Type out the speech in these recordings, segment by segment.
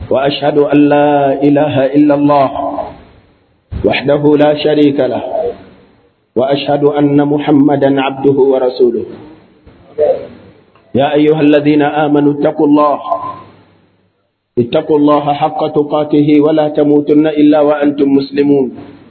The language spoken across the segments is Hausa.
وأشهد أن لا إله إلا الله وحده لا شريك له وأشهد أن محمدا عبده ورسوله يا أيها الذين آمنوا اتقوا الله اتقوا الله حق تقاته ولا تموتن إلا وأنتم مسلمون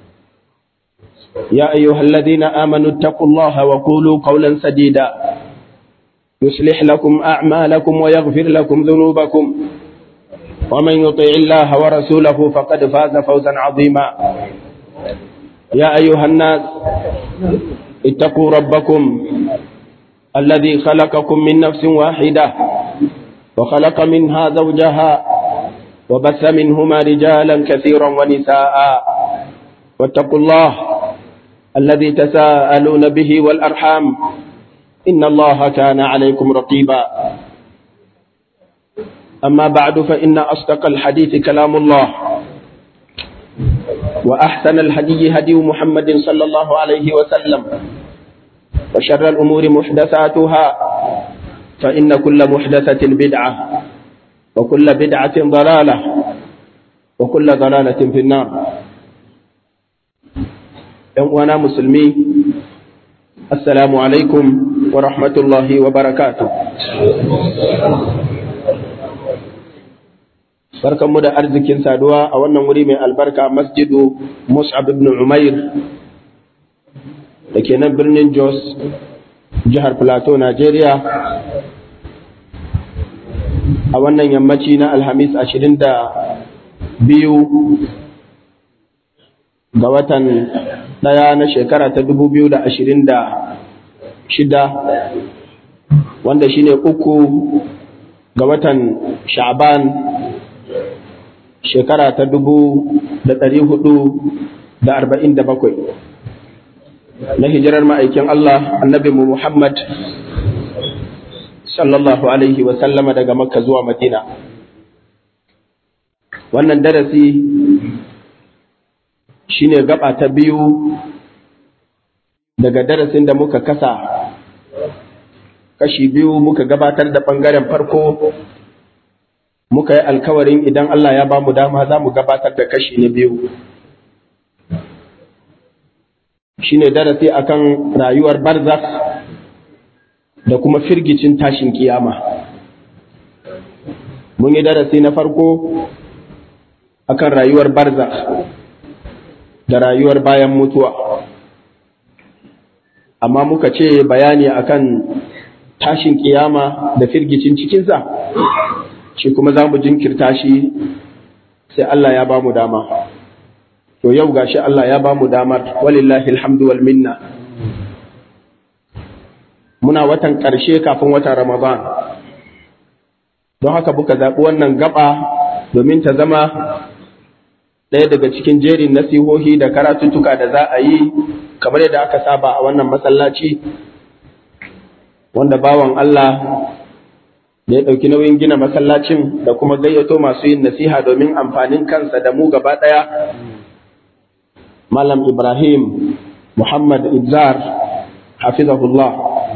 يا أيها الذين آمنوا اتقوا الله وقولوا قولا سديدا يصلح لكم أعمالكم ويغفر لكم ذنوبكم ومن يطع الله ورسوله فقد فاز فوزا عظيما يا أيها الناس اتقوا ربكم الذي خلقكم من نفس واحدة وخلق منها زوجها وبث منهما رجالا كثيرا ونساء واتقوا الله الذي تساءلون به والأرحام إن الله كان عليكم رقيبا أما بعد فإن أصدق الحديث كلام الله وأحسن الهدي هدي محمد صلى الله عليه وسلم وشر الأمور محدثاتها فإن كل محدثة بدعة وكل بدعة ضلالة وكل ضلالة في النار وانا مسلمي السلام عليكم ورحمة الله وبركاته barkanmu da arzikin saduwa a wannan wuri mai albarka masjidu mus'ab ibn umair da ke nan birnin jos jihar plateau nigeria a wannan yammaci na alhamis ashirin da biyu ga watan ɗaya na shekara ta dubu biyu da ashirin da shida wanda shine uku ga watan sha'ban shekara ta dubu da ɗari hudu da arba'in da bakwai na hijirar ma'aikin Allah annabi mu Muhammad sallallahu alaihi wa sallama daga makka zuwa madina wannan darasi shine gaba ta biyu daga darasin da muka kasa kashi biyu muka gabatar da ɓangaren farko muka yi alkawarin idan Allah ya ba mu dama za mu gabatar da kashi na biyu shine darasi akan rayuwar barzak da kuma firgicin tashin kiyama mun yi darasi na farko akan rayuwar barzak da rayuwar bayan mutuwa amma muka ce bayani akan tashin kiyama da firgicin cikinsa shi kuma za mu jinkirta shi sai Allah ya ba mu dama to yau gashi Allah ya ba mu damar walillahi alhamdu wal minna muna watan ƙarshe kafin watan Ramadan don haka buka zaɓi wannan gaba domin ta zama ɗaya daga cikin jerin nasihohi da karatuttuka da za a yi kamar yadda aka saba a wannan masallaci wanda bawan Allah da ya ɗauki nauyin gina masallacin da kuma gayyato masu yin nasiha domin amfanin kansa da mu gaba ɗaya Malam Ibrahim Muhammad Ibzar hafizahullah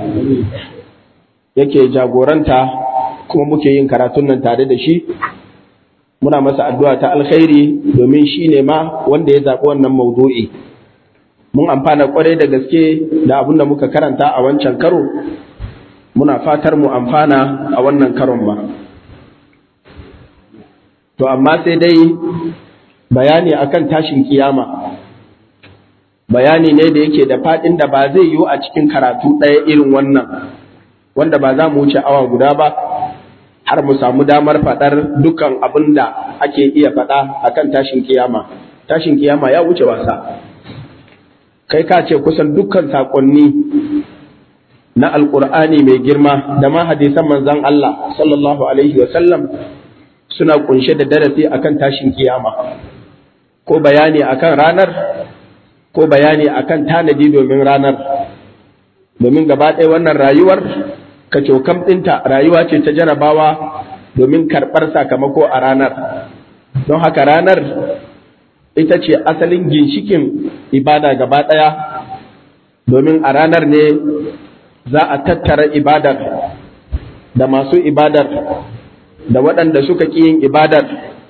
yake jagoranta kuma muke yin karatun nan tare da shi muna masa addu'a ta alkhairi domin shi ne ma wanda ya zaɓi wannan maudu'i mun amfana kwarai da gaske da abin da muka karanta a wancan karo muna fatar mu amfana a wannan karon ma to amma sai dai bayani akan tashin kiyama bayani ne da yake da faɗin da ba zai yiwu a cikin karatu ɗaya irin wannan wanda ba za mu wuce awa guda ba har mu samu damar faɗar dukkan abin da ake iya faɗa akan tashin kiyama tashin kiyama ya wuce wasa kai ka ce kusan dukkan saƙonni na alƙur'ani mai girma da ma hadisan manzon Allah sallallahu alaihi wa sallam suna kunshe da darasi akan tashin kiyama ko bayani akan ranar ko bayani akan tanadi domin ranar domin gaba ɗaya wannan rayuwar ka cokam ɗinta rayuwa ce ta jarabawa domin karɓar sakamako a ranar don haka ranar ita ce asalin ginshikin ibada gaba ɗaya domin a ranar ne za a tattara ibadar da masu ibadar da waɗanda suka ƙi yin ibadar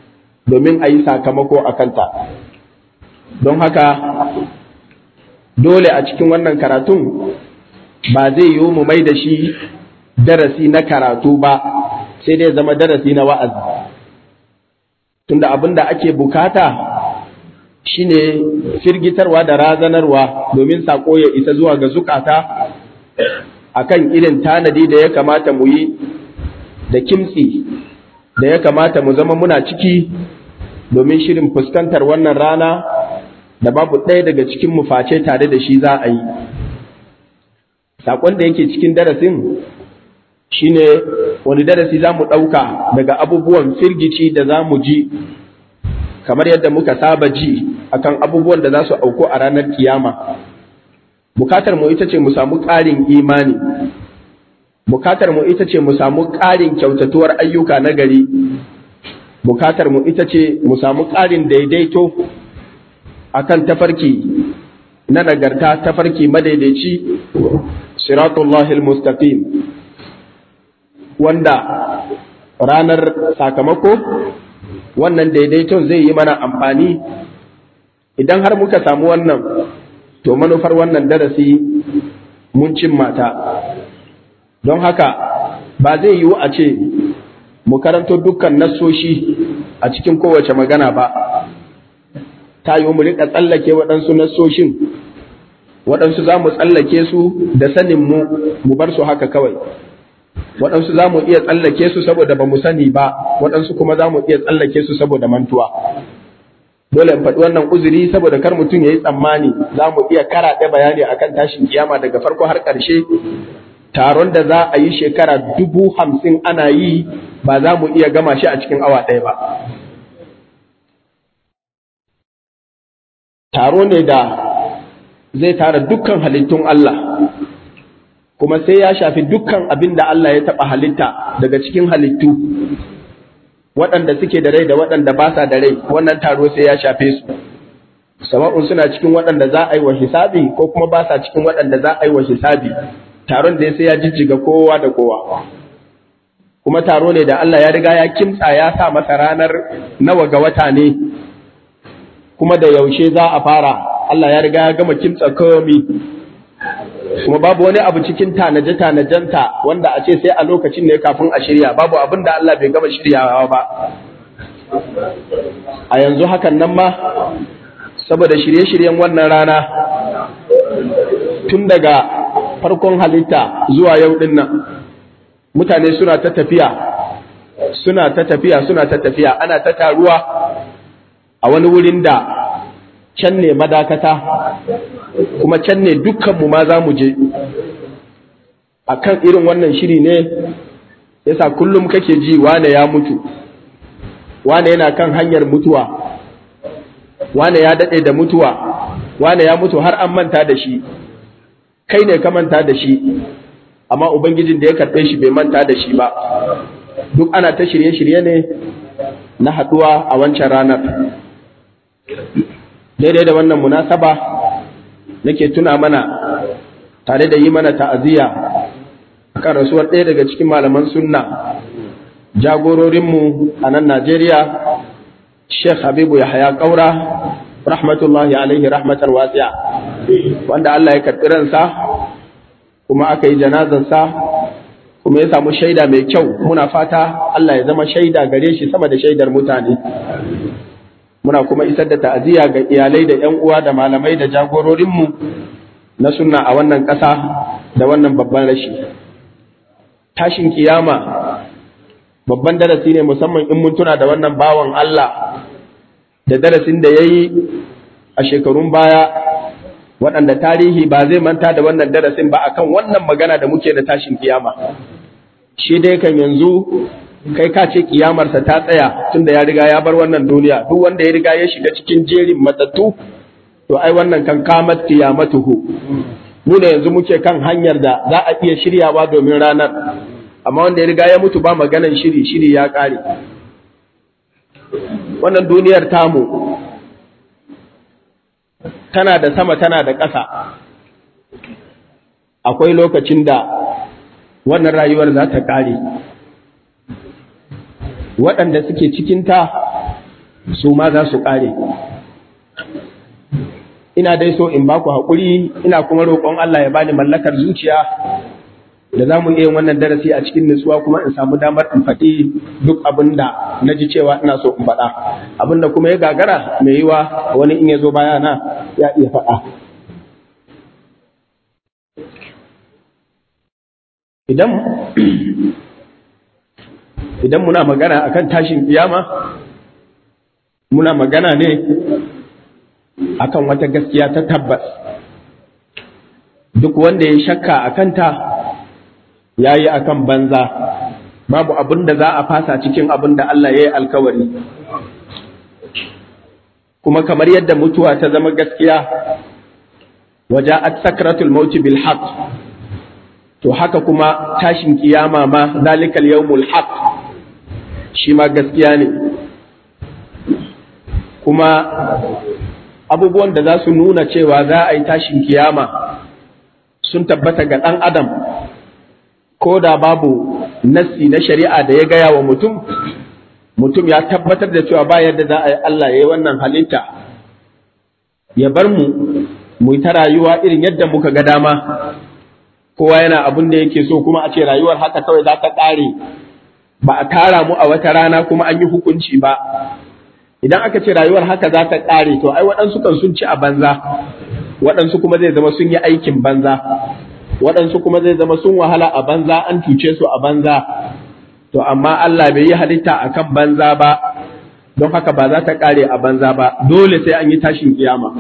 domin a yi sakamako a kanta don haka dole a cikin wannan karatun ba zai yiwu mu mai da shi darasi na karatu ba sai dai zama darasi na wa'azi tunda abin da ake bukata shine firgitarwa da razanarwa domin sako ya isa zuwa ga zukata akan irin tanadi da ya kamata mu yi da kimtsi da ya kamata mu zama muna ciki domin shirin fuskantar wannan rana da babu ɗaya daga cikin mu face tare da shi za a yi saƙon da yake cikin darasin shine wani darasi za mu ɗauka daga abubuwan firgici da za mu ji kamar yadda muka saba ji akan abubuwan da za su auku a ranar kiyama bukatar mu ita ce mu samu ƙarin imani bukatar mu ita ce mu samu ƙarin kyautatuwar ayyuka na gari bukatar mu ita ce mu samu ƙarin daidaito akan tafarki na nagarta tafarki madaidaici siratullahi mustaqim wanda ranar sakamako wannan daidaiton zai yi mana amfani idan har muka samu wannan to manufar wannan darasi mun cimma ta don haka ba zai yiwu a ce mu karanto dukkan nassoshi a cikin kowace magana ba ta yiwu mu rika tsallake waɗansu nassoshin waɗansu za mu tsallake su da sanin mu mu bar su haka kawai waɗansu za mu iya tsallake su saboda ba mu sani ba waɗansu kuma za mu iya tsallake su saboda mantuwa dole in faɗi wannan uzuri saboda kar mutum ya yi tsammani za mu iya karaɗe bayani akan tashin kiyama daga farko har ƙarshe taron da za a yi shekara dubu hamsin ana yi ba za mu iya gama shi a cikin awa ɗaya ba taro ne da zai tara dukkan halittun Allah kuma sai ya shafi dukkan abin da Allah ya taɓa halitta daga cikin halittu waɗanda suke da rai da waɗanda ba sa da rai wannan taro sai ya shafe su sama'un suna cikin waɗanda za a yi wa hisabi ko kuma ba sa cikin waɗanda za a yi wa hisabi taron da sai ya jijjiga kowa da kowa kuma taro ne da Allah ya riga ya kimtsa ya sa masa ranar nawa ga wata ne kuma da yaushe za a fara Allah ya riga ya gama kimtsa komi kuma babu wani abu cikin tanaje-tanajenta wanda a ce sai a lokacin ne kafin a shirya babu abin da Allah bai gama shiryawa ba a yanzu hakan nan ma saboda shirye-shiryen wannan rana tun daga farkon halitta zuwa yau din nan mutane suna ta tafiya suna ta tafiya suna ta tafiya ana ta taruwa a wani wurin da can ne madakata kuma can ne dukkanmu ma za mu je a kan irin wannan shiri ne yasa kullum kake ji wane ya mutu wane yana kan hanyar mutuwa wane ya daɗe da mutuwa wane ya mutu har an manta da shi kai ne ka manta da shi amma ubangijin da ya karɓe shi bai manta da shi ba duk ana ta shirye-shirye ne na haɗuwa a wancan ranar daidai da wannan munasaba nake tuna mana tare da yi mana ta'aziyya akan rasuwar ɗaya daga cikin malaman sunna jagororinmu a nan Najeriya Sheikh Habibu Yahaya Kaura rahmatullahi alaihi rahmatar wasi'a wanda Allah ya karɓi ransa kuma aka yi janazansa kuma ya samu shaida mai kyau muna fata Allah ya zama shaida gare shi sama da shaidar mutane muna kuma isar da ta'aziyya ga iyalai da ƴan uwa da malamai da jagororinmu na sunna a wannan ƙasa da wannan babban rashi tashin kiyama babban darasi ne musamman in mun tuna da wannan bawan Allah da darasin da ya yi a shekarun baya waɗanda tarihi ba zai manta da wannan darasin ba akan wannan magana da muke da tashin kiyama shi dai kan yanzu kai ka ce kiyamarsa ta tsaya tunda ya riga ya bar wannan duniya duk wanda ya riga ya shiga cikin jerin matattu to ai wannan kan kamat kiyamatuhu mu ne yanzu muke kan hanyar da za a iya shiryawa domin ranar amma wanda ya riga ya mutu ba maganan shiri shiri ya kare wannan duniyar tamu tana da sama tana da ƙasa akwai lokacin da wannan rayuwar za ta kare waɗanda suke cikinta su ma za su ƙare ina dai so in baku haƙuri ina kuma roƙon Allah ya bani mallakar zuciya da za mu iya wannan darasi a cikin nutsuwa kuma in samu damar in faɗi duk abin da na ji cewa ina so in faɗa abin da kuma ya gagara mai yiwa wani in ya zo bayana ya iya faɗa idan idan muna magana akan tashin kiyama muna magana ne akan wata gaskiya ta tabbas duk wanda ya shakka a kanta ya yi akan banza babu abin da za a fasa cikin abin da Allah ya yi alkawari kuma kamar yadda mutuwa ta zama gaskiya waja'at sakratul mauti bil haqq to haka kuma tashin kiyama ma zalikal yawmul haqq shi ma gaskiya ne kuma abubuwan da za su nuna cewa za a yi tashin kiyama sun tabbata ga ɗan adam ko da babu nassi na shari'a da ya gaya wa mutum mutum ya tabbatar da cewa ba yadda za a yi Allah ya yi wannan halitta ya bar mu mu ta rayuwa irin yadda muka ga dama kowa yana abin da yake so kuma a ce rayuwar haka kawai za ta ƙare ba a tara mu a wata rana kuma an yi hukunci ba idan aka ce rayuwar haka za ta ƙare to ai waɗansu kan sun ci a banza waɗansu kuma zai zama sun yi aikin banza waɗansu kuma zai zama sun wahala a banza an cuce su a banza to amma Allah bai yi halitta a kan banza ba don haka ba za ta ƙare a banza ba dole sai an yi tashin kiyama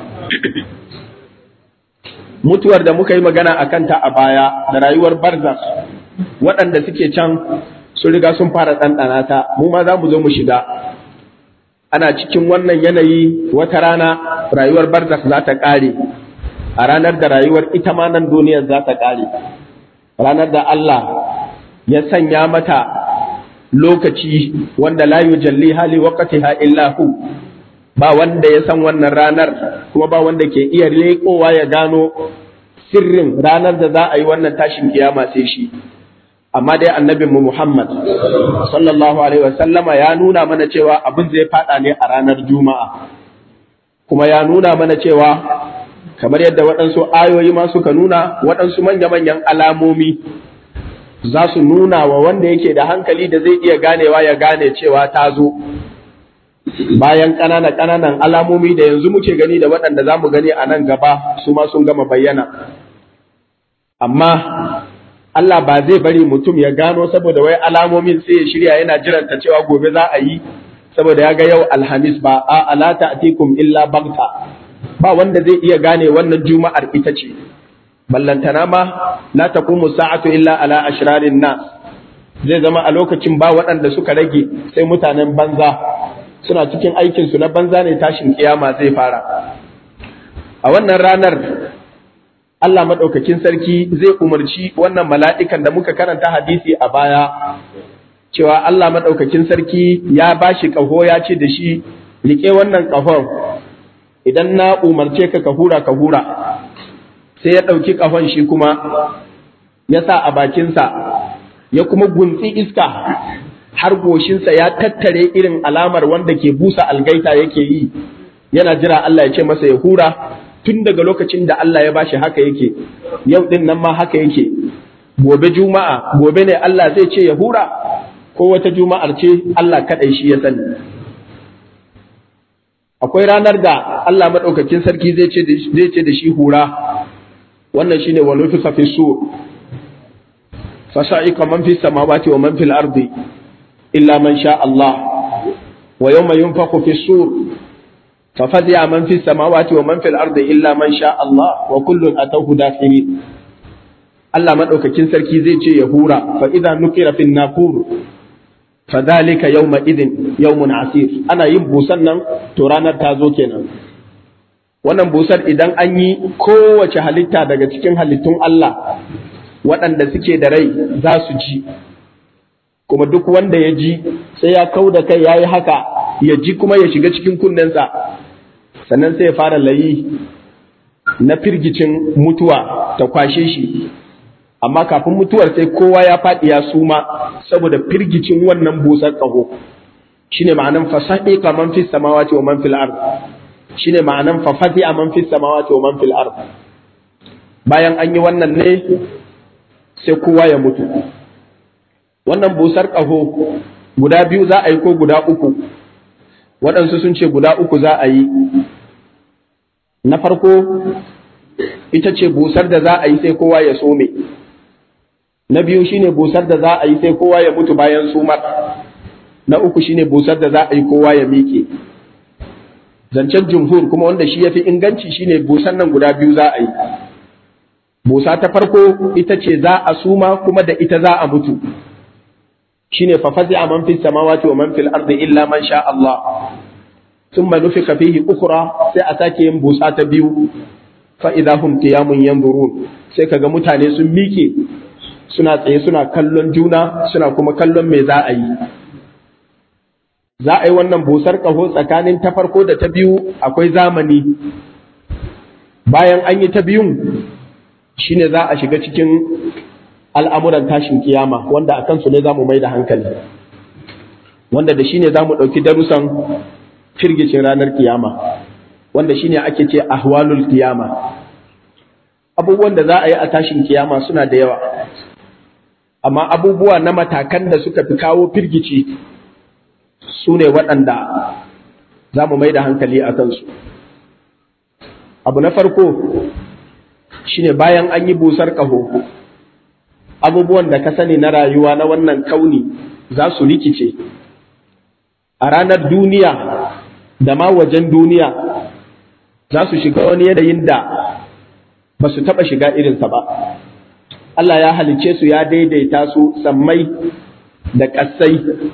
mutuwar da muka yi magana a kanta a baya da rayuwar barzas waɗanda suke can sun riga sun fara ɗanɗana ta mu ma za mu zo mu shiga ana cikin wannan yanayi wata rana rayuwar barzakh za ta ƙare a ranar da rayuwar ita ma nan duniyar za ta ƙare ranar da Allah ya sanya mata lokaci wanda la yujalli hali waqtiha illa hu ba wanda ya san wannan ranar kuma ba wanda ke iya leƙowa ya gano sirrin ranar da za a yi wannan tashin kiyama sai shi amma dai annabin mu Muhammad sallallahu alaihi wasallama ya nuna mana cewa abin zai fada ne a ranar Juma'a kuma ya nuna mana cewa kamar yadda waɗansu ayoyi ma suka nuna waɗansu manya-manyan alamomi za su nuna wa wanda yake da hankali da zai iya ganewa ya gane cewa ta zo bayan ƙananan ƙananan alamomi da yanzu muke gani da waɗanda za mu gani a nan gaba su ma sun gama bayyana amma Allah ba zai bari mutum ya gano saboda wai alamomin sai ya shirya yana jiranta cewa gobe za a yi saboda ya ga yau alhamis ba a alata atikum illa bagta ba wanda zai iya gane wannan juma'ar ita ce ballantana ma la taqumu sa'atu illa ala ashrarin nas zai zama a lokacin ba waɗanda suka rage sai mutanen banza suna cikin aikin su na banza ne tashin kiyama zai fara a wannan ranar Allah maɗaukakin sarki zai umarci wannan mala'ikan da muka karanta hadisi a baya, cewa Allah maɗaukakin sarki ya ba shi ƙaho ya ce da shi, riƙe wannan ƙahon, idan na umarce ka ka hura ka hura, sai ya ɗauki ƙahon shi kuma ya sa a bakinsa, ya kuma guntsi iska har goshinsa ya tattare irin alamar wanda ke busa algaita yake yi, yana jira Allah ya ce masa ya hura. tun daga lokacin da Allah ya bashi haka yake yau din nan ma haka yake gobe juma'a gobe ne Allah zai ce ya hura ko wata juma'ar ce Allah kaɗai shi ya sani akwai ranar da Allah maɗaukakin sarki zai ce da shi hura wannan shine wa nufiqa fi sur fasa'iqa man fi samawati wa man fil ardi illa man sha Allah wa yawma yunfaqu fi sur ففزع من في السماوات ومن في الأرض إلا من شاء الله وكل أتوه داخلين Allah maɗaukakin sarki zai ce ya hura fa idan nukira fin naqur fa dhalika yawma idin yawmun asir ana yin busan nan to ranar ta zo kenan wannan busar idan an yi kowace halitta daga cikin halittun Allah waɗanda suke da rai za su ji kuma duk wanda ya ji sai ya kau da kai ya yi haka ya ji kuma ya shiga cikin kunnensa sannan sai ya fara layi na firgicin mutuwa ta kwashe shi amma kafin mutuwar sai kowa ya faɗi ya suma saboda firgicin wannan busar ƙaho shine ma'anan fasahiqa man fis samawati wa man fil ard shine ma'anan fa fazi'a man fis samawati wa man fil ard bayan an yi wannan ne sai kowa ya mutu wannan busar ƙaho guda biyu za a yi ko guda uku waɗansu sun ce guda uku za a yi na farko ita ce busar da za a yi sai kowa ya some na biyu shine busar da za a yi sai kowa ya mutu bayan sumar na uku shine busar da za a yi kowa ya miƙe zancen jumhur kuma wanda shi ya fi inganci shine busar nan guda biyu za a yi busa ta farko ita ce za a suma kuma da ita za a mutu shine fa fazi'a man fis samawati wa man fil ardi illa man sha Allah thumma nufika fihi ukhra sai a sake yin busa ta biyu fa idahum qiyamun yanzurun sai kaga mutane sun mike suna tsaye suna kallon juna suna kuma kallon me za a yi za a yi wannan busar kaho tsakanin ta farko da ta biyu akwai zamani bayan an yi ta biyun shine za a shiga cikin al'amuran tashin kiyama wanda a kansu ne za mu mai da hankali wanda da shi ne za mu ɗauki darussan firgicin ranar kiyama wanda shi ne ake ce ahwalul kiyama abubuwan da za a yi a tashin kiyama suna da yawa amma abubuwa na matakan da suka fi kawo firgici su ne waɗanda za mu mai da hankali a kansu abu na farko shine bayan an yi busar ƙaho abubuwan da ka sani na rayuwa na wannan kauni za su rikice a ranar duniya da ma wajen duniya za su shiga wani yanayin da ba su taɓa shiga irinsa ba Allah ya halicce su ya daidaita su sammai da ƙasai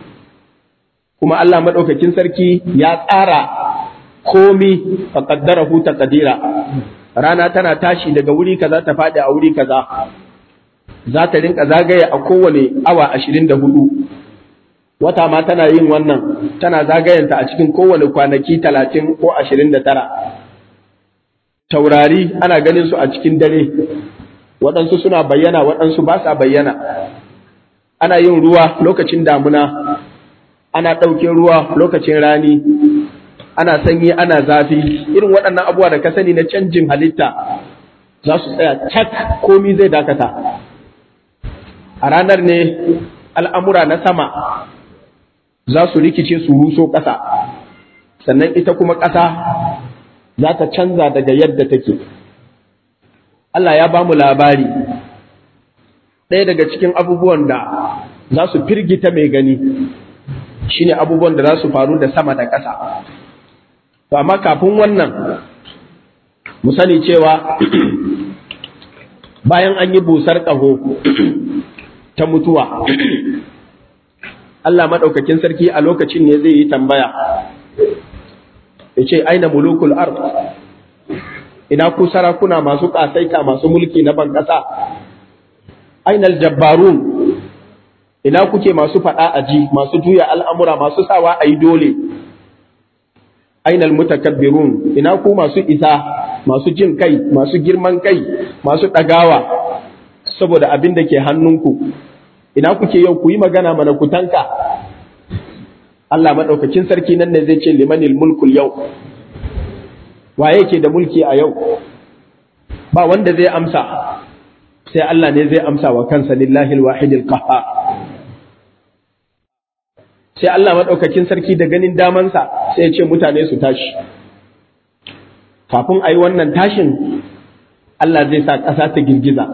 kuma Allah maɗaukakin sarki ya tsara komi a ƙaddara huta ƙadira rana tana tashi daga wuri kaza ta faɗi a wuri kaza za ta rinka zagaye a kowane awa ashirin da hudu wata ma tana yin wannan tana zagayenta a cikin kowane kwanaki talatin ko ashirin da tara taurari ana ganin su a cikin dare waɗansu suna bayyana waɗansu ba sa bayyana ana yin ruwa lokacin damuna ana ɗauke ruwa lokacin rani ana sanyi ana zafi irin waɗannan abubuwa da ka sani na canjin halitta za su tsaya cak komi zai dakata a ranar ne al'amura na sama za su rikice su ruso ƙasa sannan ita kuma ƙasa za ta canza daga yadda take Allah ya ba mu labari ɗaya daga cikin abubuwan da za su firgita mai gani shine abubuwan da za su faru da sama da ƙasa to amma kafin wannan mu sani cewa bayan an yi busar ƙaho ta mutuwa Allah maɗaukakin sarki a lokacin ne zai yi tambaya ya ce aina mulukul ard ina ku sarakuna masu ƙasaita masu mulki na ban ƙasa ainal jabbarun ina kuke masu faɗa aji masu juya al'amura masu sawa a yi dole ainal mutakabbirun ina ku masu isa masu jin kai masu girman kai masu ɗagawa saboda abin da ke hannunku ina kuke yau ku yi magana mana ku tanka Allah maɗaukakin sarki nan ne zai ce limanil mulkul yau waye ke da mulki a yau ba wanda zai amsa sai Allah ne zai amsa wa kansa lillahi alwahidil qahhar sai Allah maɗaukakin sarki da ganin damansa sai ya ce mutane su tashi kafin a yi wannan tashin Allah zai sa ƙasa ta girgiza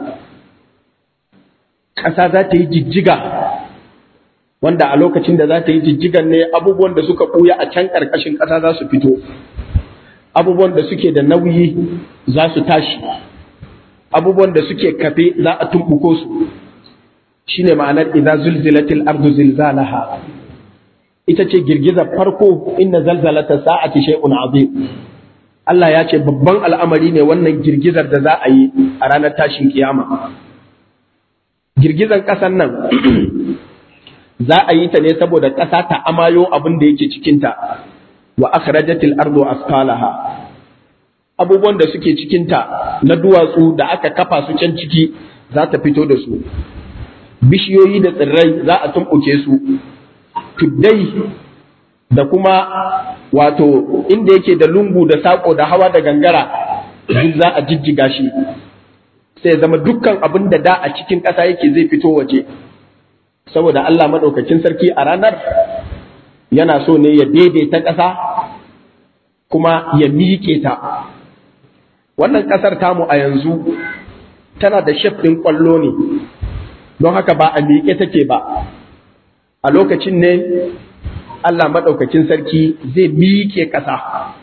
ƙasa za ta yi jijjiga wanda a lokacin da za ta yi jijjigan ne abubuwan da suka ɓuya a can ƙarƙashin ƙasa za su fito abubuwan da suke da nauyi za su tashi abubuwan da suke kafe za a tumɓuko su shine ma'anar idza zulzilatil ardu zilzalaha ita ce girgizar farko inna zalzalata sa'ati shay'un azim Allah ya ce babban al'amari ne wannan girgizar da za a yi a ranar tashin kiyama girgizar ƙasar nan za a yi ta ne saboda ƙasa ta amayo abin da yake cikinta wa akhrajatil ardu asqalaha abubuwan da suke cikinta na duwatsu da aka kafa su can ciki za ta fito da su bishiyoyi da tsirrai za a tumɓuke su tuddai da kuma wato inda yake da lungu da saƙo da hawa da gangara duk za a jijjiga shi sai zama dukkan abin da da a cikin ƙasa yake zai fito waje saboda Allah maɗaukakin sarki a ranar yana so ne ya daidaita ƙasa kuma ya miƙe ta wannan ƙasar tamu a yanzu tana da shef ɗin ƙwallo ne don haka ba a miƙe take ba a lokacin ne Allah maɗaukakin sarki zai miƙe ƙasa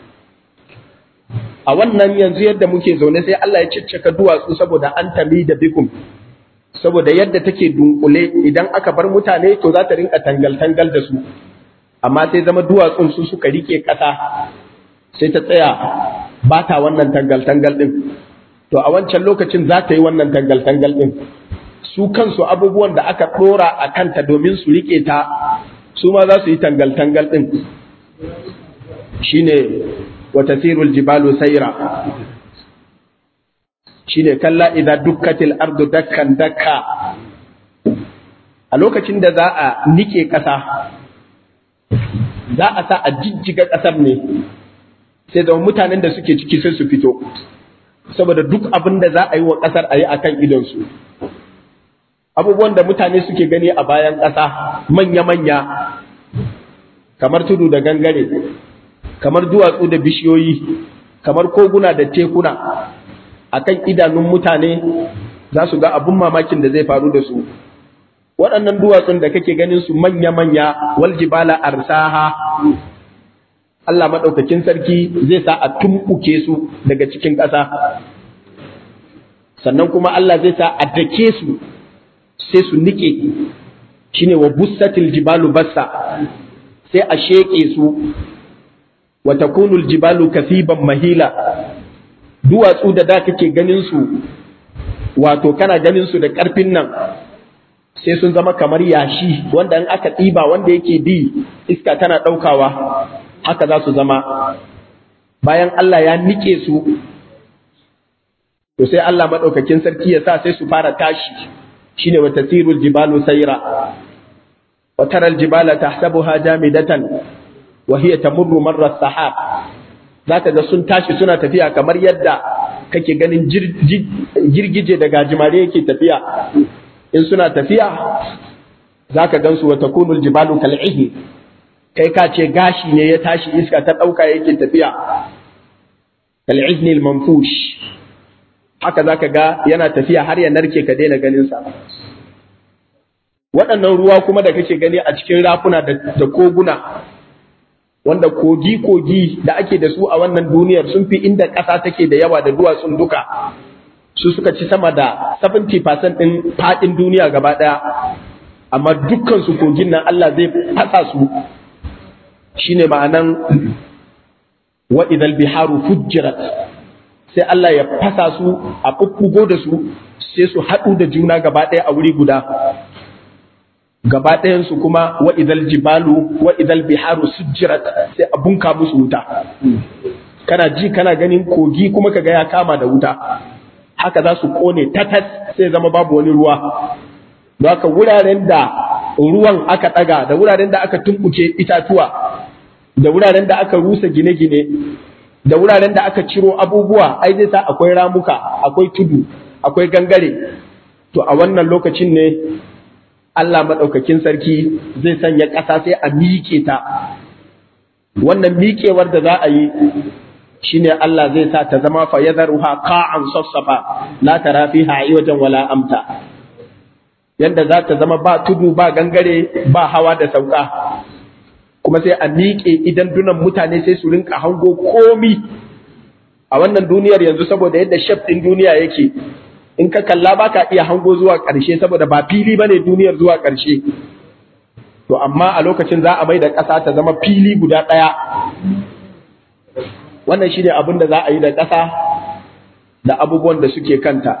a wannan yanzu yadda muke zaune sai Allah ya ciccika duwatsu saboda an tami da bikum saboda yadda take dunkule idan aka bar mutane to za ta rinka tangal-tangal da su amma sai zama duwatsun su suka rike ƙasa sai ta tsaya ba ta wannan tangal-tangal ɗin to a wancan lokacin za ta yi wannan tangal-tangal ɗin su kansu abubuwan da aka ɗora a kanta domin su rike ta su ma za su yi tangal-tangal ɗin shine wata sirul jibalu saira shine kalla idan dukkatil ardu dakkan dakka a lokacin da za a nike ƙasa za a sa a jijjiga ƙasar ne sai da mutanen da suke ciki sai su fito saboda duk abin da za a yi wa ƙasar a yi a kan idonsu abubuwan da mutane suke gani a bayan ƙasa manya-manya kamar tudu da gangare kamar duwatsu da bishiyoyi kamar koguna da tekuna akan idanun mutane za su ga abun mamakin da zai faru da su waɗannan duwatsun da kake ganin su manya-manya wal jibala arsaha Allah maɗaukakin sarki zai sa a tumɓuke su daga cikin ƙasa sannan kuma Allah zai sa a dake su sai su nike shine wa bussatil jibalu bassa sai a sheƙe su wa takunul jibalu kasiban mahila duwatsu da da kake ganin su wato kana ganin su da ƙarfin nan sai sun zama kamar yashi wanda in aka ɗiba wanda yake bi iska tana ɗaukawa haka za su zama bayan Allah ya nike su to sai Allah maɗaukakin sarki ya sa sai su fara tashi shine wa tasirul jibalu sayra wa taral jibala tahsabuha jamidatan wa hiya tamurru marra sahab zaka ga sun tashi suna tafiya kamar yadda kake ganin girgije da gajimare yake tafiya in suna tafiya zaka gansu wa takunul jibalu kal'ihi kai ka ce gashi ne ya tashi iska ta ɗauka yake tafiya kal'izni al-manfush haka zaka ga yana tafiya har ya narke ka daina ganin sa waɗannan ruwa kuma da kake gani a cikin rafuna da koguna wanda kogi-kogi da ake da su a wannan duniyar sun fi inda ƙasa take da yawa da duwatsun duka su suka ci sama da 70% ɗin faɗin duniya gaba ɗaya amma dukkan su kogin nan Allah zai fasa su shine ma'anan wa idal biharu fujjirat sai Allah ya fasa su a bubbugo da su sai su haɗu da juna gaba ɗaya a wuri guda gaba ɗayansu kuma wa idal jibalu wa idal biharu sujjirat sai a bunka musu wuta kana ji kana ganin kogi kuma kaga ya kama da wuta haka za su kone tatas sai zama babu wani ruwa don haka wuraren da ruwan aka ɗaga da wuraren da aka tumbuke itatuwa da wuraren da aka rusa gine-gine da wuraren da aka ciro abubuwa ai zai sa akwai ramuka akwai tudu akwai gangare to a wannan lokacin ne Allah maɗaukakin sarki zai sanya ƙasa sai a miƙe ta wannan miƙewar da za a yi shine Allah zai sa ta zama fa yadharuha qa'an safsafa la tara fiha wajen wala amta yanda za ta zama ba tudu ba gangare ba hawa da sauka kuma sai a miƙe idan dunan mutane sai su rinka hango komi a wannan duniyar yanzu saboda yadda shaf ɗin duniya yake in ka kalla ba ka iya hango zuwa ƙarshe saboda ba fili ba ne duniyar zuwa ƙarshe to amma a lokacin za a mai da ƙasa ta zama fili guda ɗaya wannan shi ne abin da za a yi da ƙasa da abubuwan da suke kanta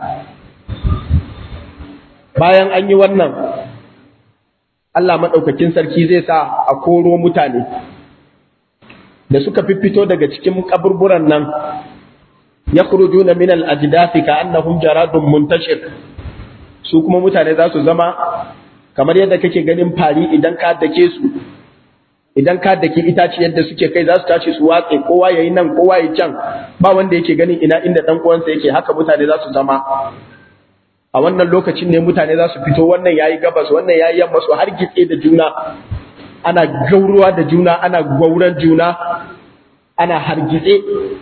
bayan an yi wannan Allah maɗaukakin sarki zai sa a koro mutane da suka fito daga cikin kaburburan nan ya kurujuna min al-ajdathi ka annahum jaradun muntashir su kuma mutane za su zama kamar yadda kake ganin fari idan ka dake su idan ka daki itaci yadda suke kai za su tashi su watse kowa ya yi nan kowa ya can ba wanda yake ganin ina inda ɗan uwansa yake haka mutane za su zama a wannan lokacin ne mutane za su fito wannan yayi gabas wannan yayi yamma su har gitse da juna ana gauruwa da juna ana gwauran juna ana hargitse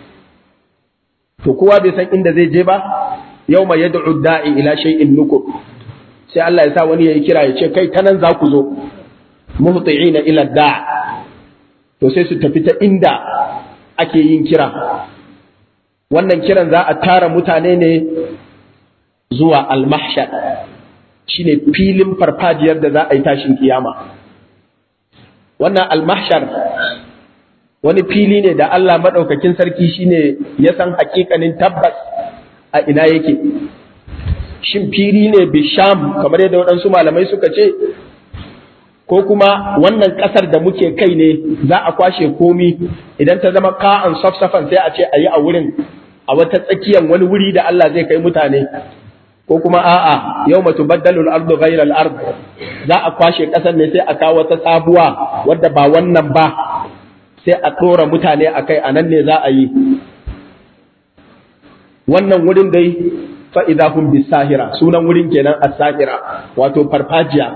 to kowa bai san inda zai je ba yawma yad'u da'i ila shay'in nukur sai Allah ya sa wani yayi kira ya ce kai ta nan za ku zo muhti'ina ila da' to sai su tafi ta inda ake yin kira wannan kiran za a tara mutane ne zuwa al-mahshar shine filin farfajiyar da za a yi tashin kiyama wannan al-mahshar wani fili ne da Allah madaukakin sarki shine ya san hakikanin tabbas a ina yake shin fili ne bisham kamar yadda waɗansu malamai suka ce ko kuma wannan ƙasar da muke kai ne za a kwashe komi idan ta zama ka'an safsafan sai a ce a yi a wurin a wata tsakiyar wani wuri da Allah zai kai mutane ko kuma a'a yau matu baddalul ardu ghairal ard za a kwashe ƙasar ne sai a kawo wata sabuwa wadda ba wannan ba sai a ɗora mutane a kai a nan ne za a yi wannan wurin dai fa'iza hun bisahira sunan wurin kenan as-sahira wato farfajiya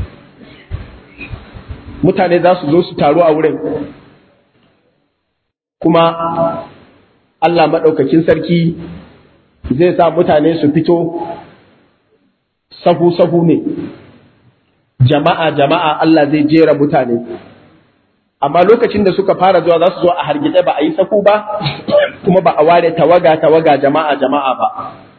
mutane za su zo su taru a wurin kuma Allah maɗaukakin sarki zai sa mutane su fito sahu-sahu ne jama'a jama'a Allah zai jera mutane amma lokacin da suka fara zuwa za su zo a hargitse ba a yi sahu ba kuma ba a ware tawaga tawaga jama'a jama'a ba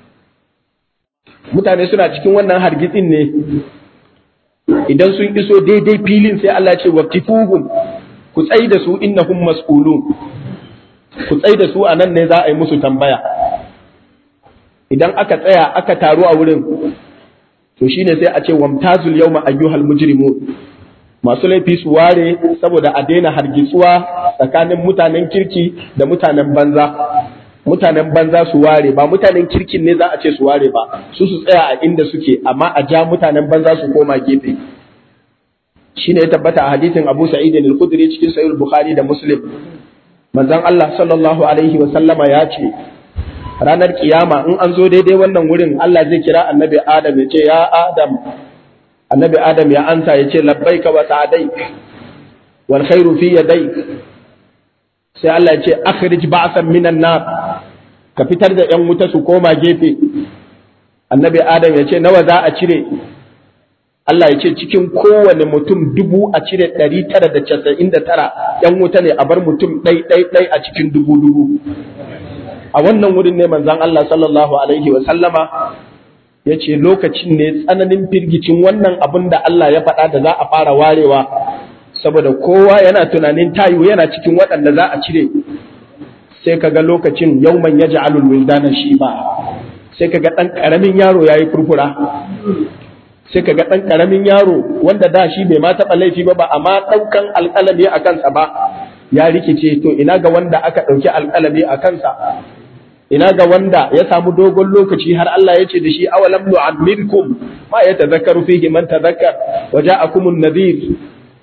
mutane suna cikin wannan hargitsin ne idan sun iso daidai filin sai Allah ce waqtifuhum ku tsai da su innahum mas'ulun ku tsai da su a nan ne za a yi musu tambaya idan aka tsaya aka taru a wurin to shine sai a ce wamtazul yawma ayyuhal mujrimun masu laifi su ware saboda a daina hargitsuwa tsakanin mutanen kirki da mutanen banza mutanen banza su ware ba mutanen kirkin ne za a ce su ware ba su su tsaya a inda suke amma a ja mutanen banza su koma gefe shine ya tabbata a hadisin Abu Sa'id al-Khudri cikin Sahih Bukhari da Muslim manzon Allah sallallahu alaihi wa sallama ya ce ranar kiyama in an zo daidai wannan wurin Allah zai kira annabi Adam ya ce ya Adam annabi Adam ya ansa ya ce labbaika wa sa'adaik wal khairu fi yadayk sai Allah ya ce akhrij ba'san minan nar ka fitar da yan wuta su koma gefe annabi Adam ya ce nawa za a cire Allah ya ce cikin kowane mutum dubu a cire ɗari tara da casa'in da tara ‘yan wuta ne a bar mutum ɗai ɗai ɗai a cikin dubu dubu. A wannan wurin ne manzan Allah sallallahu Alaihi wasallama ya ce lokacin ne tsananin firgicin wannan abin da Allah ya faɗa da za a fara warewa saboda kowa yana tunanin tayu yana cikin waɗanda za a cire sai ka ga lokacin yauman ya ja'alul wildana shi ba sai ka ga ɗan ƙaramin yaro ya yi furfura sai ka ga ɗan ƙaramin yaro wanda da shi bai ma taɓa laifi ba ba amma ɗaukan alƙalami a kansa ba ya rikice to ina ga wanda aka ɗauki alƙalami a kansa ina ga wanda ya samu dogon lokaci har Allah ya ce da shi awalam nu'ammirkum ma ya tazakkaru fihi man tazakkar wa ja'akumun nadhir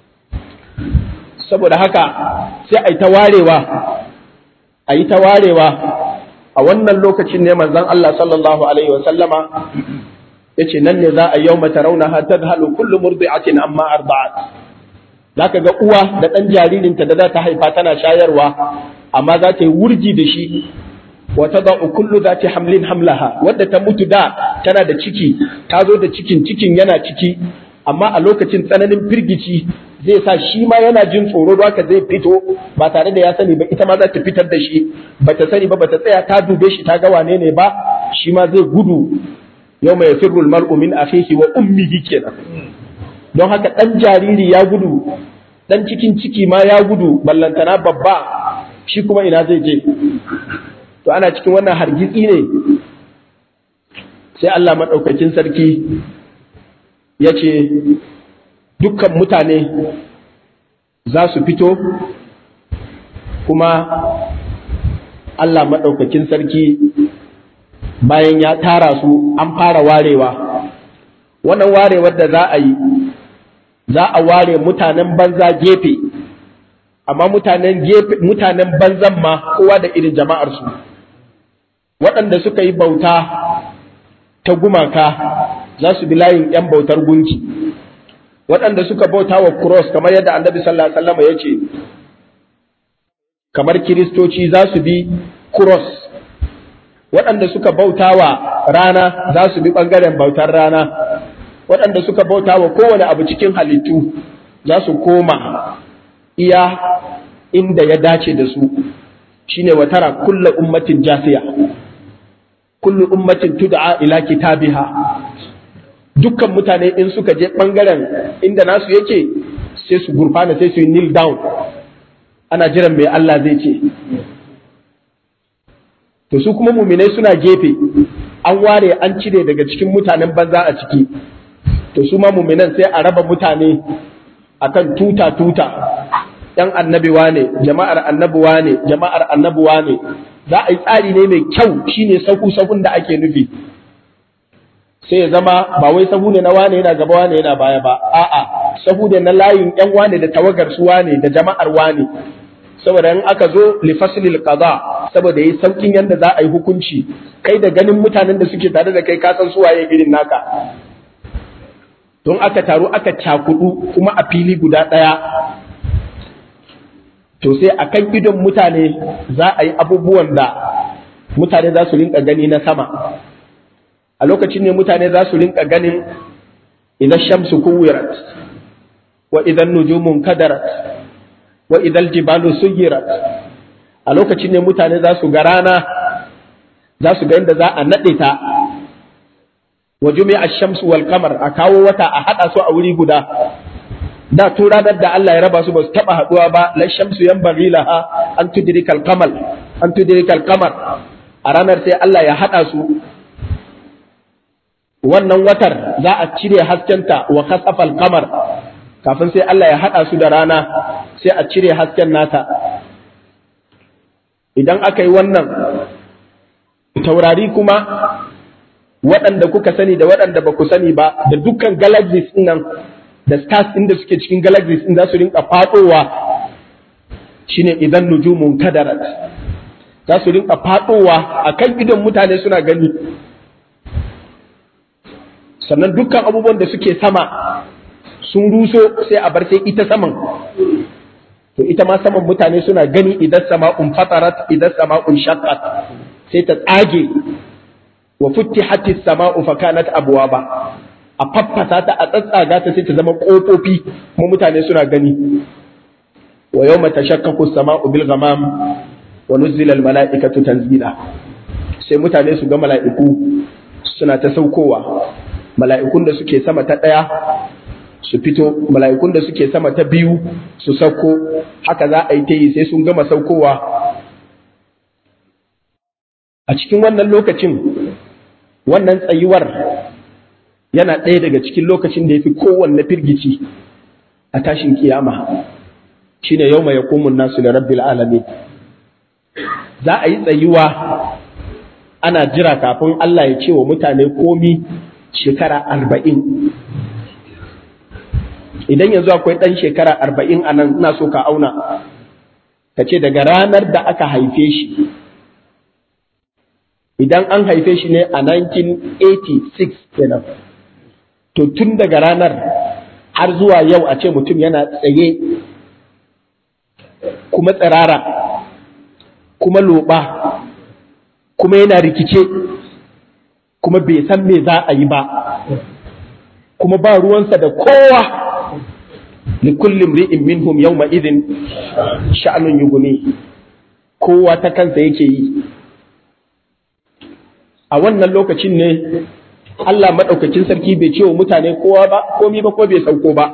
saboda haka sai ai ta warewa ai ta warewa a wannan lokacin ne manzon Allah sallallahu alaihi wa sallama yace nan ne za a yau mata rauna ha tadhalu kullu murdi'atin amma arda'at zaka ga uwa da dan jaririnta da za ta haifa tana shayarwa amma za ta yi wurgi da shi wa tada'u kullu zati hamlin hamlaha wadda ta mutu da tana da ciki ta zo da cikin cikin yana ciki amma a lokacin tsananin firgici zai sa shi ma yana jin tsoro da haka zai fito ba tare da ya sani ba ita ma za ta fitar da shi bata sani ba bata tsaya ta dube shi ta ga wane ne ba shi ma zai gudu yau mai firrul mar'u min akhihi wa ummihi kenan don haka dan jariri ya gudu dan cikin ciki ma ya gudu ballantana babba shi kuma ina zai je to ana cikin wannan hargitsi ne sai Allah madaukakin sarki ya ce dukkan mutane za su fito kuma Allah madaukakin sarki bayan ya tara su an fara warewa wannan warewar da za a yi za a ware mutanen banza gefe amma mutanen gefe mutanen banzan ma kowa da irin jama'arsu waɗanda suka yi bauta ta gumaka za su bi layin 'yan bautar gunki waɗanda suka bauta wa cross kamar yadda annabi sallallahu alaihi wasallam ya ce kamar kiristoci za su bi cross waɗanda suka bauta wa rana za su bi ɓangaren bautar rana waɗanda suka bauta wa kowane abu cikin halittu za su koma iya inda ya dace da su shine wa tara kulla ummatin jasiya kullu ummatin tud'a ila kitabiha dukkan mutane in suka je ɓangaren inda nasu yake sai su gurfana sai su yi kneel down ana jiran mai Allah zai ce to su kuma muminai suna gefe an ware an cire daga cikin mutanen banza a ciki to su ma muminan sai a raba mutane akan tuta tuta yan annabiwa ne jama'ar annabuwa ne jama'ar annabuwa ne za a yi tsari ne mai kyau shine sahu sahun da ake nufi sai ya zama ba wai sahu ne na wane yana gaba wane yana baya ba a'a sahu ne na layin yan wane da tawagar su wane da jama'ar wane saboda in aka zo li faslil qada saboda yi saukin yanda za a yi hukunci kai da ganin mutanen da suke tare da kai ka san su waye irin naka don aka taru aka cakudu kuma a fili guda daya to sai akan idon mutane za a yi abubuwan da mutane za su rinka gani na sama a lokacin ne mutane za su rinka ganin idan shamsu kuwirat wa idan nujumun kadarat wa idan jibalu suyirat a lokacin ne mutane za su ga rana za su ga inda za a naɗe ta wa jumi'a shamsu wal kamar a kawo wata a haɗa su a wuri guda da tun ranar da Allah ya raba su ba su taɓa haɗuwa ba la shamsu yan laha an tudrikal kamal an tudrikal kamar a ranar sai Allah ya haɗa su wannan watar za a cire haskenta wa kasafal kamar kafin sai Allah ya haɗa su da rana sai a cire hasken nata idan aka yi wannan taurari kuma waɗanda kuka sani da waɗanda ba ku sani ba da dukkan galaxies nan da stars ɗin da suke cikin galaxies ɗin za su rinka faɗowa shine idan nujumun kadarat za su rinka faɗowa a kan idon mutane suna gani sannan dukkan abubuwan da suke sama sun ruso sai a bar sai ita saman to ita ma saman mutane suna gani idan sama'un fatarat idan sama'un shaqqat sai ta tsage wa futtihati sama'u fa kanat abwaba a faffasa ta a tsatsaga ta sai ta zama kofofi kuma mutane suna gani wa yawma tashaqqaqu as-sama'u bil ghamam wa nuzila al mala'ikatu tanzila sai mutane su ga mala'iku suna ta saukowa mala'ikun da suke sama ta ɗaya su fito mala'ikun da suke sama ta biyu su sauko haka za a yi ta yi sai sun gama saukowa a cikin wannan lokacin wannan tsayuwar yana ɗaya daga cikin lokacin da ya fi kowanne firgici a tashin kiyama shine yau mai yakumun nasu da rabbil alamin za a yi tsayuwa ana jira kafin Allah ya ce wa mutane komi shekara arba'in idan yanzu akwai ɗan shekara arba'in a nan ina so ka auna ka ce daga ranar da aka haife shi idan an haife shi ne a 1986 kenan to tun daga ranar har zuwa yau a ce mutum yana tsaye kuma tsirara kuma loba kuma yana rikice kuma bai san me za a yi ba kuma ba ruwansa da kowa likulli mri'in minhum yawma idhin sha'anun yughni kowa ta kansa yake yi a wannan lokacin ne Allah madaukakin sarki bai ce wa mutane kowa ba komi ba ko bai sauko ba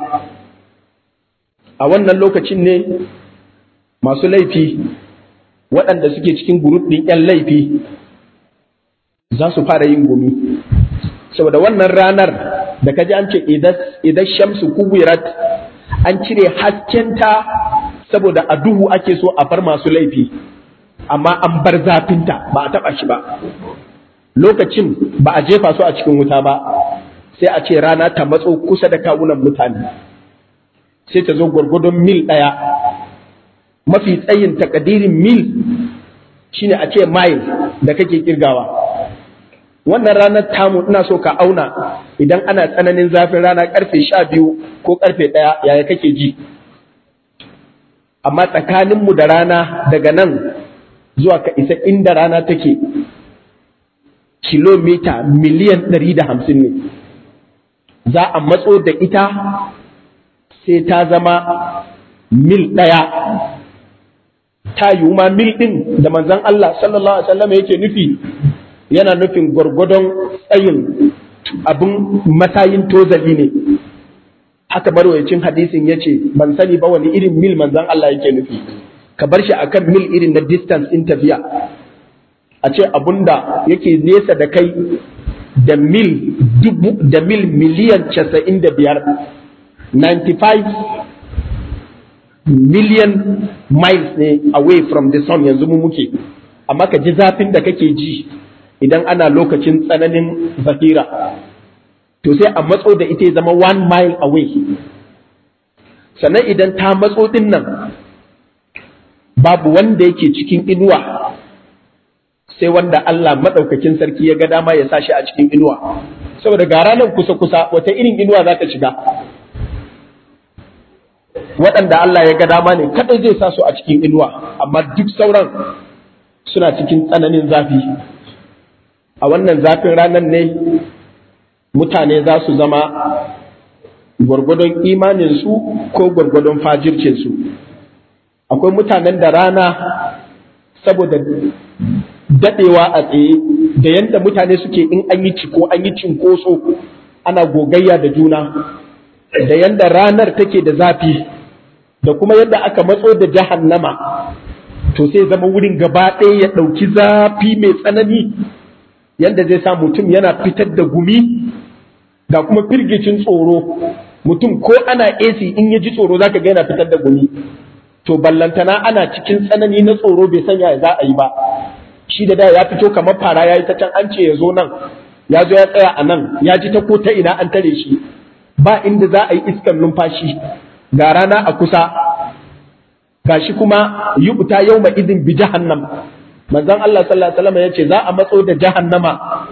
a wannan lokacin ne masu laifi waɗanda suke cikin gurub ɗin 'yan laifi za su fara yin gumi saboda wannan ranar da ka ji an ce idan shamsu kuwirat an cire haskenta saboda a duhu ake so a bar masu laifi amma an bar zafinta ba a taɓa shi ba lokacin ba a jefa su a cikin wuta ba sai a ce rana ta matso kusa da kawunan mutane sai ta zo gwargwadon mil ɗaya mafi tsayin takadirin mil shine a ce mile da kake kirgawa wannan ranar tamu ina so ka auna idan ana tsananin zafin rana karfe sha biyu ko karfe ɗaya yaya kake ji amma tsakaninmu da rana daga nan zuwa ka isa inda rana take kilomita miliyan ɗari da hamsin ne za a matso da ita sai ta zama mil ɗaya ta yiwu ma mil ɗin da manzon Allah sallallahu Alaihi wasallam yake nufi yana nufin gwargwadon tsayin abin matayin tozali ne haka marwayacin hadisin ya ce ban sani ba wani irin mil manzon Allah yake nufi ka bar shi akan mil irin na distance in tafiya a ce abunda yake nesa da kai da mil dubu da mil miliyan casa'in da biyar 95 million miles ne away from the sun yanzu mu muke amma ka ji zafin da kake ji idan ana lokacin tsananin zafira to sai a matso da ita zama one mile away sannan idan ta matso din nan babu wanda yake cikin inuwa sai wanda Allah maɗaukakin sarki ya ga dama ya sa shi a cikin inuwa saboda ga ranar kusa-kusa wata irin inuwa za ta shiga waɗanda Allah ya ga dama ne kaɗai zai sa su a cikin inuwa amma duk sauran suna cikin tsananin zafi a wannan zafin ranar ne mutane za su zama gwargwadon imaninsu ko gwargwadon fajircinsu akwai mutanen da rana saboda daɗewa a tsaye da yadda mutane suke in an yi ciko an yi cinkoso ana gogayya da juna da yadda ranar take da zafi da kuma yadda aka matso da jahannama to sai zama wurin gaba ɗaya ya ɗauki zafi mai tsanani yadda zai sa mutum yana fitar da gumi ga kuma firgicin tsoro mutum ko ana AC in ya ji tsoro zaka ga yana fitar da gumi to ballantana ana cikin tsanani na tsoro bai sanya za a yi ba shi da da ya fito kamar fara ya yi ta can an ce ya zo nan ya zo ya tsaya a nan ya ji ta ko ta ina an tare shi ba inda za a yi iskan numfashi ga rana a kusa ga shi kuma yi uta yau ma izin bi jahannam manzon Allah sallallahu alaihi wasallam ya ce za a matso da jahannama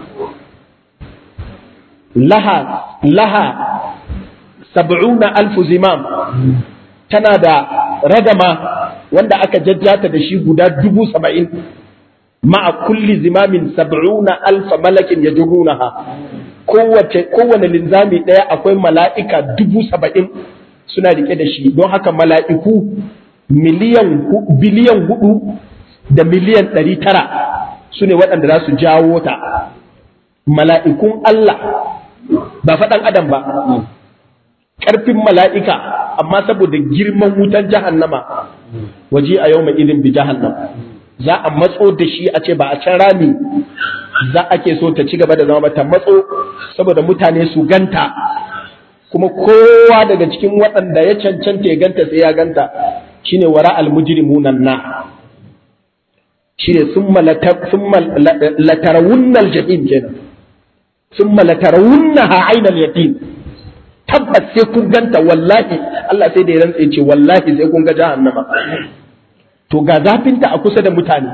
laha laha sab'una alfu zimam tana da ragama wanda aka jajjata da shi guda dubu saba'in ma'a kulli zimamin sab'una alfa malakin ya kowace kowane linzami ɗaya akwai mala'ika dubu saba'in suna rike da shi don haka mala'iku miliyan biliyan hudu da miliyan ɗari tara su ne waɗanda za su jawo ta mala'ikun Allah ba faɗan adam ba ƙarfin mala'ika amma saboda girman wutan jahannama waje a yau mai irin bi jahannam za a matso da shi a ce ba a can rami za ake so ta ci gaba da zama ba ta matso saboda mutane su ganta kuma kowa daga cikin waɗanda ya cancanta ya ganta sai ya ganta shine wara almujrimunan na shine summa latarawunnal jahim kenan summa latarawunnaha ainal yaqin tabbas sai kun ganta wallahi Allah sai da ya rantsa ce wallahi sai kun ga jahannama to ga zafinta a kusa da mutane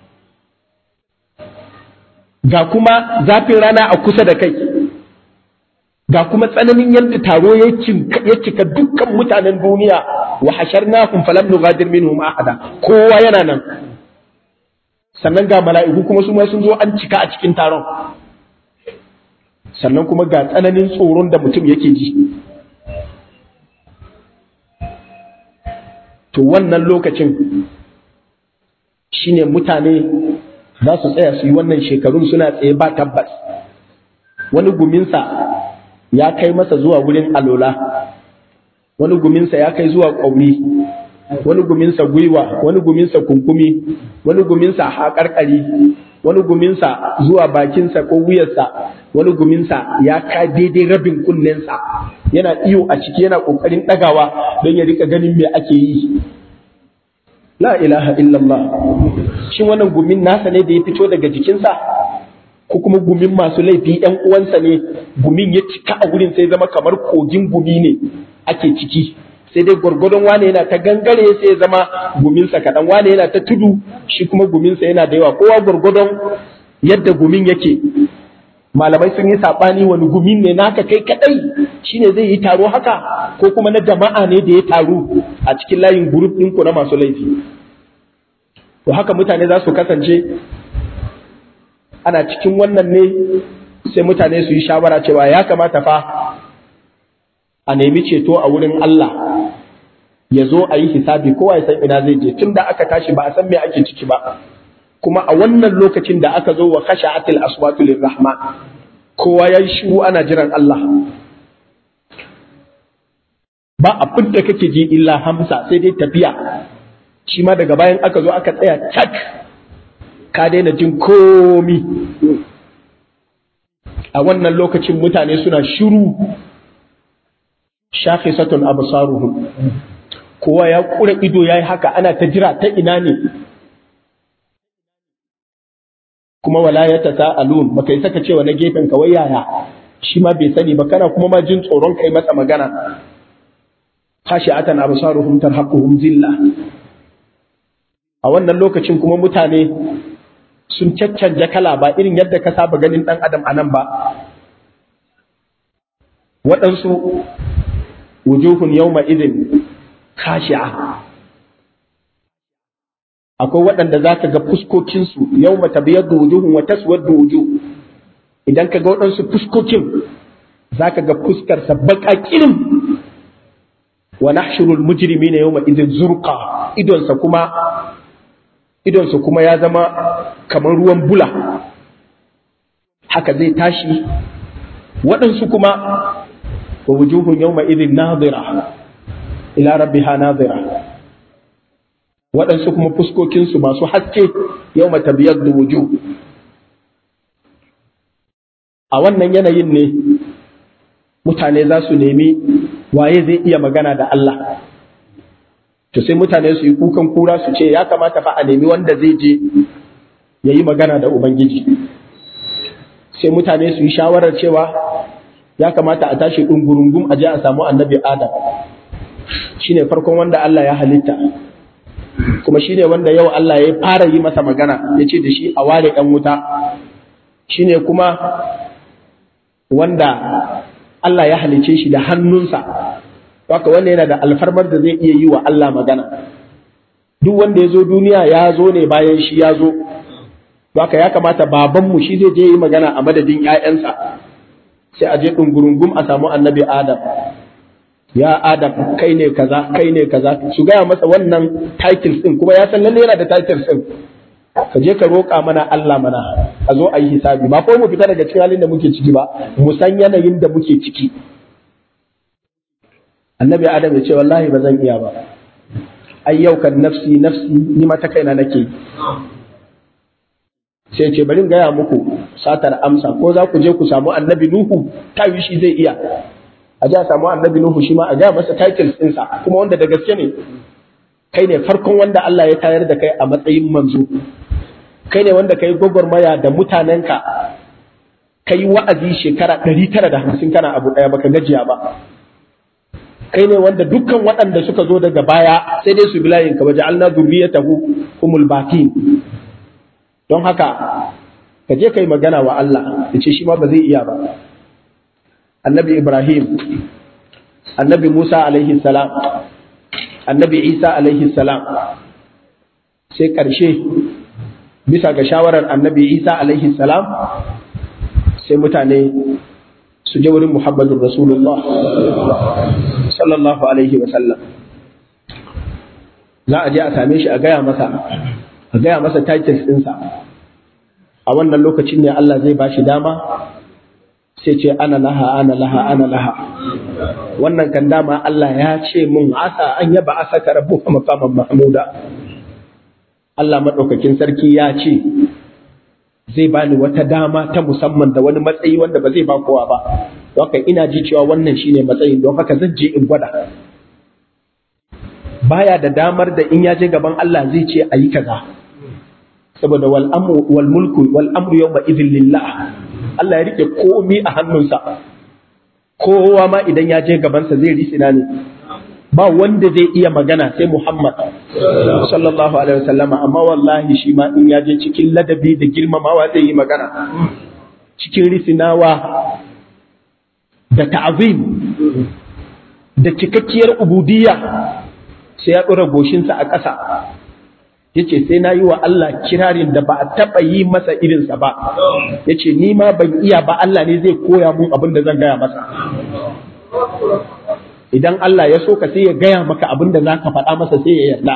ga kuma zafin rana a kusa da kai ga kuma tsananin yadda taro ya cika dukkan mutanen duniya wa hasharnahum falam nughadir minhum ahada kowa yana nan sannan ga mala'iku kuma su ma sun zo an cika a cikin taron sannan kuma ga tsananin tsoron da mutum yake ji to wannan lokacin shine mutane za su tsaya su yi wannan shekarun suna tsaye ba tabbas wani guminsa ya kai masa zuwa wurin alola wani guminsa ya kai zuwa ƙauni wani guminsa gwiwa wani guminsa kunkumi wani guminsa haƙarƙari wani guminsa zuwa bakinsa ko wuyarsa wani guminsa ya ka daidai rabin kunnensa yana iyo a ciki yana ƙoƙarin ɗagawa don ya rika ganin me ake yi la ilaha illallah shin wannan gumin nasa ne da ya fito daga jikinsa ko kuma gumin masu laifi ‘yan uwansa ne gumin ya cika a wurin sai zama kamar kogin gumi ne ake ciki sai dai gwargwadon wane yana ta gangare sai ya zama guminsa kaɗan wane yana ta tudu shi kuma guminsa yana da yawa kowa gwargwadon yadda gumin yake malamai sun yi saɓani wani gumin ne naka kai kaɗai shine zai yi taro haka ko kuma na jama'a ne da ya taru a cikin layin gurup ɗinku na masu laifi to haka mutane za su kasance ana cikin wannan ne sai mutane su yi shawara cewa ya kamata fa a nemi ceto a wurin Allah ya zo a yi hisabi kowa ya san ina zai je tun da aka tashi ba a san me ake ciki ba kuma a wannan lokacin da aka zo wa khasha'atil aswatu lirrahman kowa ya yi shiru ana jiran Allah ba abin da kake ji illa hamsa sai dai tafiya shi ma daga bayan aka zo aka tsaya cak ka daina jin komi a wannan lokacin mutane suna shiru shakhisatun absaruhum kowa ya kura ido yayi haka ana ta jira ta ina ne kuma wala ya tasaalun baka yi saka cewa na gefen ka wai yaya shi ma bai sani ba kana kuma ma jin tsoron kai masa magana khashi'atan absaruhum tarhaquhum zilla a wannan lokacin kuma mutane sun caccanja kala ba irin yadda ka saba ganin dan adam a nan ba waɗansu wujuhun yawma idin khashi'a akwai waɗanda za ka ga fuskokinsu yau mata biyar da wujuhun wa taswar da wujuh idan ka ga waɗansu fuskokin za ka ga fuskarsa baƙa ƙirin wa nahshurul mujrimina yawma idin zurqa idonsa kuma idonsa kuma ya zama kamar ruwan bula haka zai tashi waɗansu kuma wa wujuhun yawma idin nadira ila rabbiha nadira waɗansu kuma fuskokinsu masu haske yau matabiyar da wuju a wannan yanayin ne mutane za su nemi waye zai iya magana da Allah to sai mutane su yi kukan kura su ce ya kamata fa a nemi wanda zai je ya yi magana da Ubangiji sai mutane su yi shawarar cewa ya kamata a tashi ɗungurungum a je a samu annabi Adam shine farkon wanda Allah ya halitta kuma shine wanda yau Allah ya fara yi masa magana ya ce da shi a ware ɗan wuta shine kuma wanda Allah ya halice shi da hannunsa haka wanda yana da alfarmar da zai iya yi wa Allah magana duk wanda ya zo duniya ya zo ne bayan shi ya zo haka ya kamata babanmu shi zai je yi magana a madadin 'ya'yansa sai a je ɗungurungum a samu annabi Adam ya Adam kai ne kaza kai ne kaza su gaya masa wannan titles din kuma ya san lalle yana da titles din ka je ka roƙa mana Allah mana a zo a yi hisabi ba ko mu fita daga cikin halin da muke ciki ba mu san yanayin da muke ciki annabi Adam ya ce wallahi ba zan iya ba ai yau kan nafsi nafsi ni ma ta kaina nake sai ce bari in gaya muku satar amsa ko za ku je ku samu annabi Nuhu tawi shi zai iya a ji a samu annabi Nuhu shi ma a gaya masa titles ɗinsa kuma wanda da gaske ne kai ne farkon wanda Allah ya tayar da kai a matsayin manzo kai ne wanda kai gwagwarmaya da mutanenka kai wa'azi shekara ɗari tara da hamsin kana abu ɗaya baka gajiya ba kai ne wanda dukkan waɗanda suka zo daga baya sai dai su bi layin ka waje alna zurriyatahu humul batin don haka ka je kai magana wa Allah ya ce shi ma ba zai iya ba annabi Ibrahim, annabi Musa alaihi salam, annabi Isa alaihi salam, sai ƙarshe bisa ga shawarar annabi Isa alaihi salam sai mutane su je wurin Muhammadun Rasulullah sallallahu alaihi wasallam. Za a je a same shi a gaya masa, a gaya masa titles ɗinsa. A wannan lokacin ne Allah zai ba shi dama sai ce ana laha ana laha ana laha wannan kan dama Allah ya ce mun asa an yaba asa ka rabu maqaman mahmuda Allah madaukakin sarki ya ce zai bani wata dama ta musamman da wani matsayi wanda ba zai ba kowa ba haka ina ji cewa wannan shine matsayin don haka zan je in gwada baya da damar da in ya je gaban Allah zai ce ayi kaza saboda wal amru wal mulku wal amru yawma idhil lillah Allah ya rike komi a hannunsa kowa ma idan ya je gabansa zai risina ne ba wanda zai iya magana sai Muhammad sallallahu alaihi wasallama amma wallahi shi ma in ya je cikin ladabi da girmamawa zai yi magana cikin risinawa da ta'zim da cikakkiyar ubudiyya sai ya ɗora goshinsa a ƙasa ya ce sai na yi wa Allah kirarin da ba a taɓa yi masa irinsa ba ya ce ni ma ban iya ba Allah ne zai koya mun abin da zan gaya masa idan Allah ya so ka sai ya gaya maka abin da za ka faɗa masa sai ya yarda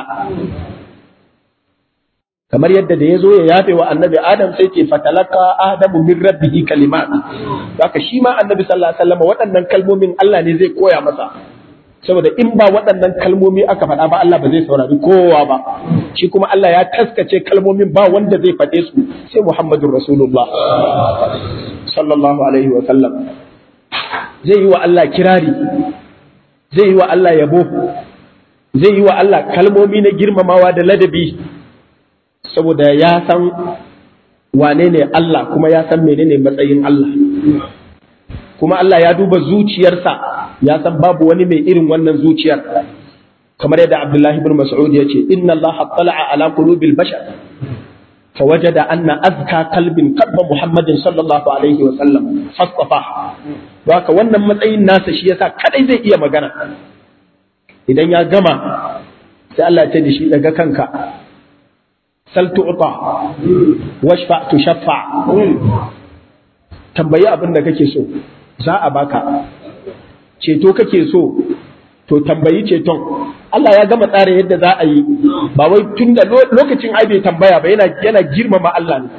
kamar yadda da ya zo ya yafe wa annabi adam sai ce fatalaka adamu min rabbihi kalimat haka shi ma annabi sallallahu alaihi wasallam waɗannan kalmomin Allah ne zai koya masa saboda in ba waɗannan kalmomi aka faɗa ba Allah ba zai saurari kowa ba shi kuma Allah ya taskace kalmomin ba wanda zai faɗe su sai Muhammadun Rasulullah sallallahu alaihi wa sallam zai yi wa Allah kirari zai yi wa Allah yabo zai yi wa Allah kalmomi na girmamawa da ladabi saboda ya san wane ne Allah kuma ya san menene matsayin Allah kuma Allah ya duba zuciyarsa ya san babu wani mai irin wannan zuciyar kamar yadda Abdullahi ibn Mas'ud ya ce inna Allah tala'a ala qulubil bashar فوجد أن أذكى قلب قلب محمد صلى الله عليه وسلم فاصطفاه haka wannan matsayin nasa shi yasa kadai zai iya magana idan ya gama sai Allah ya ce da shi daga kanka sal tu'ta washfa tushaffa tambayi abin da kake so za a baka ceto kake so to tambayi ceton Allah ya gama tsara yadda za a yi ba wai tun da lokacin ai bai tambaya ba yana yana girmama Allah ne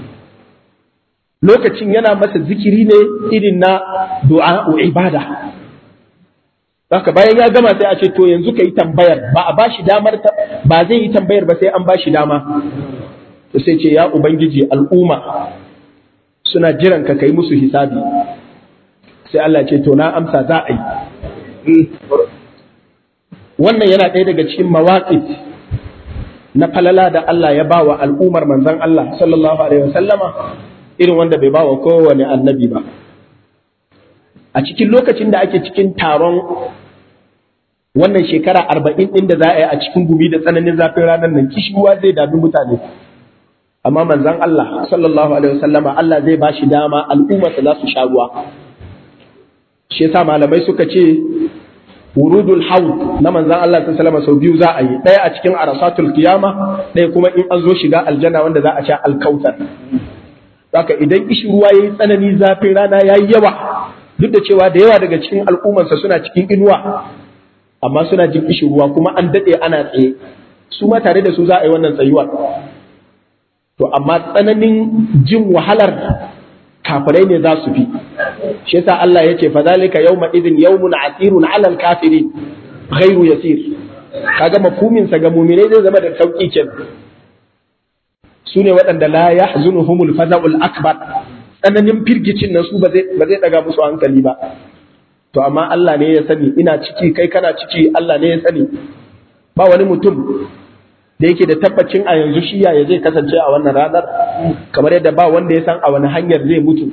lokacin yana masa zikiri ne irin na du'a ibada haka bayan ya gama sai a ce to yanzu ka yi tambayar ba a bashi damar ba zai yi tambayar ba sai an bashi dama to sai ce ya ubangiji al'umma suna jiran ka kai musu hisabi sai Allah ce to na amsa za a yi wannan yana ɗaya daga cikin mawaƙif na falala da Allah ya bawa al'ummar manzon Allah sallallahu alaihi wasallama irin wanda bai bawa kowane annabi ba a cikin lokacin da ake cikin taron wannan shekara arba'in ɗin da za a yi a cikin gumi da tsananin zafin ranar nan kishiwa zai dami mutane amma manzon Allah sallallahu alaihi wasallama Allah zai ba shi dama al'ummarsa za su sha ruwa shi yasa malamai suka ce wurudul haud na manzan Allah ta salama sau biyu za a yi ɗaya a cikin arasatul kiyama ɗaya kuma in an zo shiga aljanna wanda za a sha alkautar haka idan ishi ruwa yayi tsanani zafin rana yayi yawa duk da cewa da yawa daga cikin al'ummarsa suna cikin inuwa amma suna jin ishi ruwa kuma an daɗe ana tsaye su ma tare da su za a yi wannan tsayuwar to amma tsananin jin wahalar kafirai ne za su fi shi yasa Allah ya ce fa zalika yawma idin yawmun asirun ala al-kafirin ghairu yasir kaga mafhumin sa ga mu'minai zai zama da sauki kenan su ne waɗanda la yahzunuhumul faza'ul akbar tsananin firgicin nan su ba zai ba zai daga musu hankali ba to amma Allah ne ya sani ina ciki kai kana ciki Allah ne ya sani ba wani mutum da yake da tabbacin a yanzu shi ya zai kasance a wannan ranar kamar yadda ba wanda ya san a wani hanyar zai mutu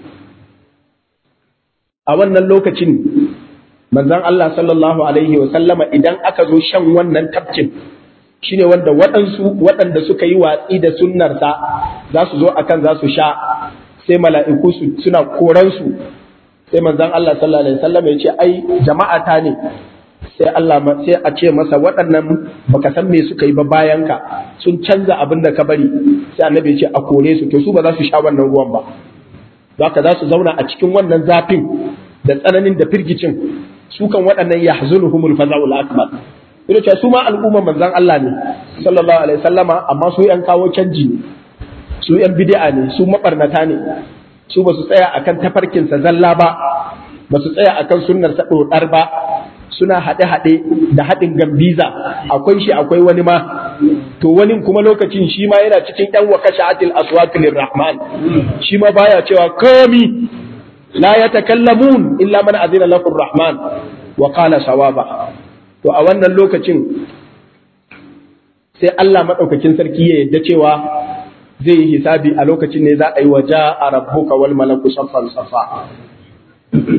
a wannan lokacin manzon Allah sallallahu alaihi wa sallama idan aka zo shan wannan tafkin shine wanda waɗansu waɗanda suka yi watsi da sunnarsa za su zo akan za su sha sai mala'iku su suna koransu sai manzon Allah sallallahu alaihi wa sallama ya ce ai jama'a ta ne sai Allah sai a ce masa waɗannan baka san me suka yi ba bayan ka sun canza abin da ka bari sai annabi ya ce a kore su to su ba za su sha wannan ruwan ba zaka za su zauna a cikin wannan zafin da tsananin da firgicin su kan waɗannan yahzunuhumul faza'ul akbar ina ce su ma al'umma manzon Allah ne sallallahu alaihi wasallama amma su yan kawo canji ne su yan bid'a ne su mabarnata ne su ba su tsaya akan tafarkinsa zalla ba ba su tsaya akan sunnar sa dodar ba suna haɗe-haɗe da haɗin gambiza akwai shi akwai wani ma to wani kuma lokacin shi ma yana cikin ɗan wakashi atil aswatul rahman shi ma baya cewa komi la yatakallamun illa man azina lahu rahman wa qala sawaba to a wannan lokacin sai Allah madaukakin sarki ya yadda cewa zai yi hisabi a lokacin ne za a yi wa ja'a rabbuka wal malaku saffan saffa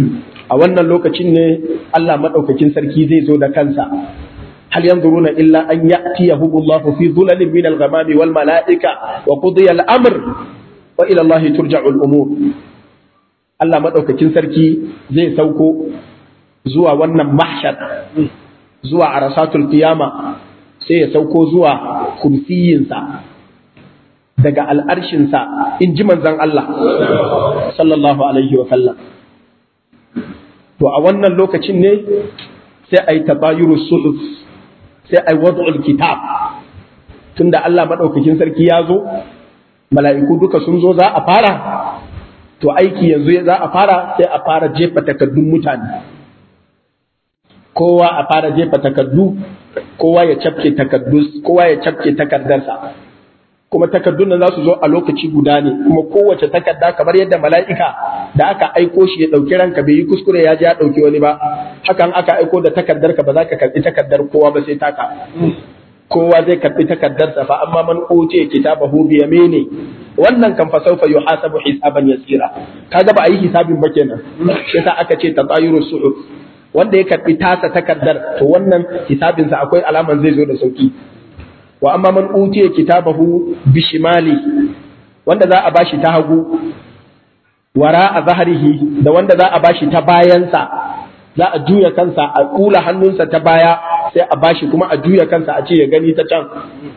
a wannan lokacin ne Allah madaukakin sarki zai zo da kansa hal yanzuruna illa an ya'tiyahu Allah fi dhulalin min al-ghamami wal mala'ika wa qudiya al-amr wa ila Allah turja'u al-umur Allah madaukakin sarki zai sauko zuwa wannan mahshar zuwa arasatul qiyama sai ya sauko zuwa kursiyinsa daga al'arshinsa in ji manzan Allah sallallahu alaihi wa sallam to a wannan lokacin ne sai a yi tabayuru suhuf sai a yi wad'ul kitab tunda Allah maɗaukakin sarki ya zo mala'iku duka sun zo za a fara to aiki yanzu za a fara sai a fara jefa takaddun mutane kowa a fara jefa takaddu kowa ya cafke takaddu kowa ya cafke takardarsa kuma takardun nan za su zo a lokaci guda ne kuma kowace takarda kamar yadda mala'ika da aka aiko shi ya ɗauki ranka bai yi kuskure ya je ya ɗauki wani ba hakan aka aiko da takardar ka ba za ka karɓi takardar kowa ba sai taka kowa zai karɓi takardarsa fa amma man utiya kitabahu bi yamini wannan kan fa sawfa yuhasabu hisaban yasira kaga ba a yi hisabin ba kenan shi yasa aka ce tatayuru suhuf wanda ya karɓi tasa takardar to wannan hisabinsa akwai alaman zai zo da sauki wa amma man utiya kitabahu bishimali wanda za a bashi ta hagu wara a zaharihi da wanda za a bashi ta bayansa za a juya kansa a kula hannunsa ta baya sai a bashi kuma a juya kansa a ce ya gani ta can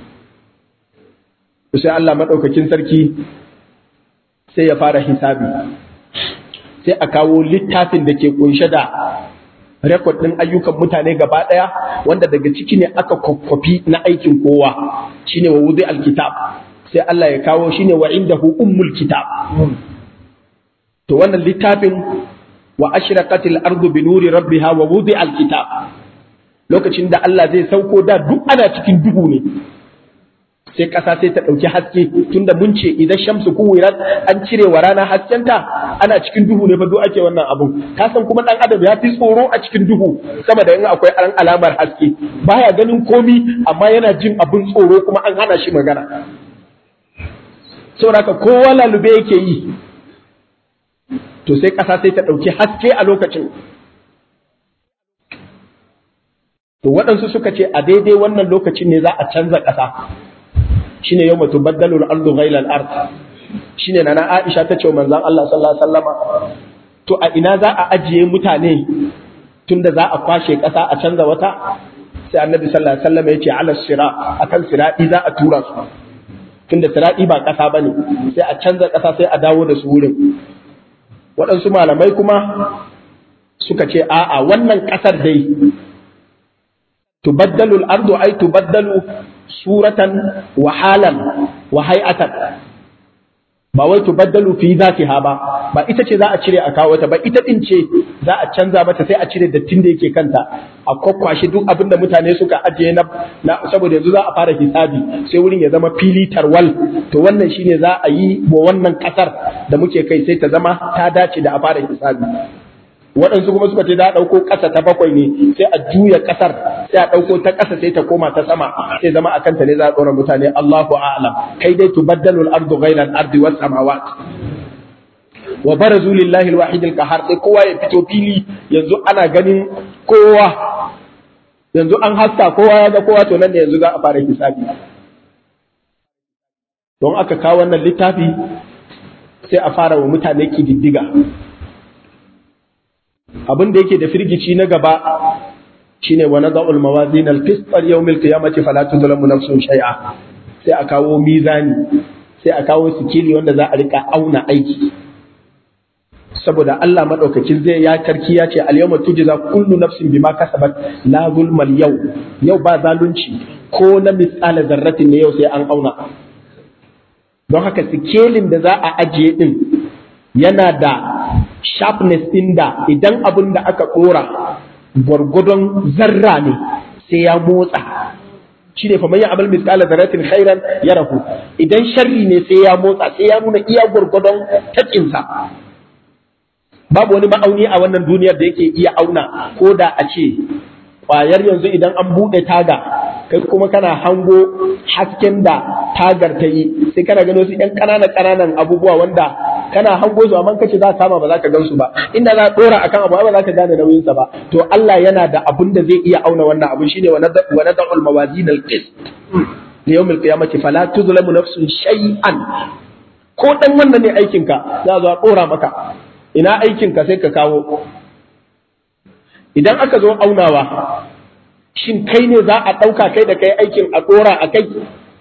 sai Allah madaukakin sarki sai ya fara hisabi sai a kawo littafin da ke kunshe da rekod ɗin ayyukan mutane gaba ɗaya wanda daga ciki ne aka kwakwafi na aikin kowa shine wa wuzi alkitab sai Allah ya kawo shine wa indahu ummul kitab to wannan littafin wa ashraqatil ardu bi nuri rabbiha wa wuzi alkitab lokacin da Allah zai sauko da duk ana cikin duhu ne sai ƙasa sai ta ɗauki haske tunda mun ce idan shamsu kuwirat an cire wa rana haskenta ana cikin duhu ne fa duk ake wannan abun ka san kuma ɗan adam ya fi tsoro a cikin duhu sama da in akwai an alamar haske baya ganin komi amma yana jin abin tsoro kuma an hana shi magana saboda kowa lalube yake yi to sai ƙasa sai ta ɗauki haske a lokacin to waɗansu suka ce a daidai wannan lokacin ne za a canza ƙasa shine yawma tubaddalu al-ardu ghayra al-ard shine nana Aisha ta ce wa manzon Allah sallallahu alaihi wasallama to a ina za a ajiye mutane tunda za a kwashe ƙasa a canza wata sai annabi sallallahu alaihi wasallam ya ce ala sira akan sirati za a tura su tunda sirati ba ƙasa bane sai a canza ƙasa sai a dawo da su wurin waɗansu malamai kuma suka ce a'a wannan ƙasar dai tubaddalu al-ardu ay tubaddalu suratan wa halan wa hay'atan ba wai tubaddalu fi zatiha ba ba ita ce za a cire a kawo ta ba ita din ce za a canza mata sai a cire dattin da yake kanta a kwakwashe duk abin da mutane suka ajiye na, na saboda yanzu za a fara hisabi sai wurin ya zama fili tarwal to wannan shine za a yi wa wannan kasar da muke kai sai ta zama ta dace da a fara hisabi waɗansu kuma suka ce za a ɗauko ƙasa ta bakwai ne sai a juya ƙasar sai a ɗauko ta ƙasa sai ta koma ta sama sai zama a kanta ne za a ɗora mutane Allahu a'lam kai dai tubaddalul ardu ghayra al-ardi was samawat wa barazu lillahi al-wahid al-qahar sai kowa ya fito fili yanzu ana ganin kowa yanzu an haska kowa ya ga kowa to nan ne yanzu za a fara hisabi don aka kawo wannan littafi sai a fara wa mutane kididdiga abin da yake da firgici na gaba shine wa nada'ul mawazin al-qist al-yawm al-qiyamati fala tuzlamu nafsun shay'a sai a kawo mizani sai a kawo sikili wanda za a rika auna aiki saboda Allah madaukakin zai ya karki ya ce al-yawma tujza kullu nafsin bima kasabat la zulmal yau yau ba zalunci ko na misala zarratin ne yau sai an auna don haka sikelin da za a ajiye din yana da sharpness ɗin da idan abin da aka ɗora gwargwadon zarra ne sai ya motsa shi ne faman ya amal misƙala zarratin khairan ya rahu idan sharri ne sai ya motsa sai ya nuna iya gwargwadon taƙinsa babu wani ma'auni a wannan duniyar da yake iya auna ko da a ce ƙwayar yanzu idan an buɗe taga kai kuma kana hango hasken da tagar ta yi sai kana gano su ‘yan ƙananan ƙananan abubuwa wanda kana hango su amma kace za ka kama ba za ka gan su ba inda za dora akan abu ba za ka gane nauyin sa ba to Allah yana da abun da zai iya auna wannan abun shine wa nadul mawazin al-qist li yawm al-qiyamati fala tuzlamu nafsun shay'an ko dan wannan ne aikin ka za zo a dora maka ina aikin ka sai ka kawo idan aka zo aunawa shin kai ne za a ɗauka kai da kai aikin a ɗora a kai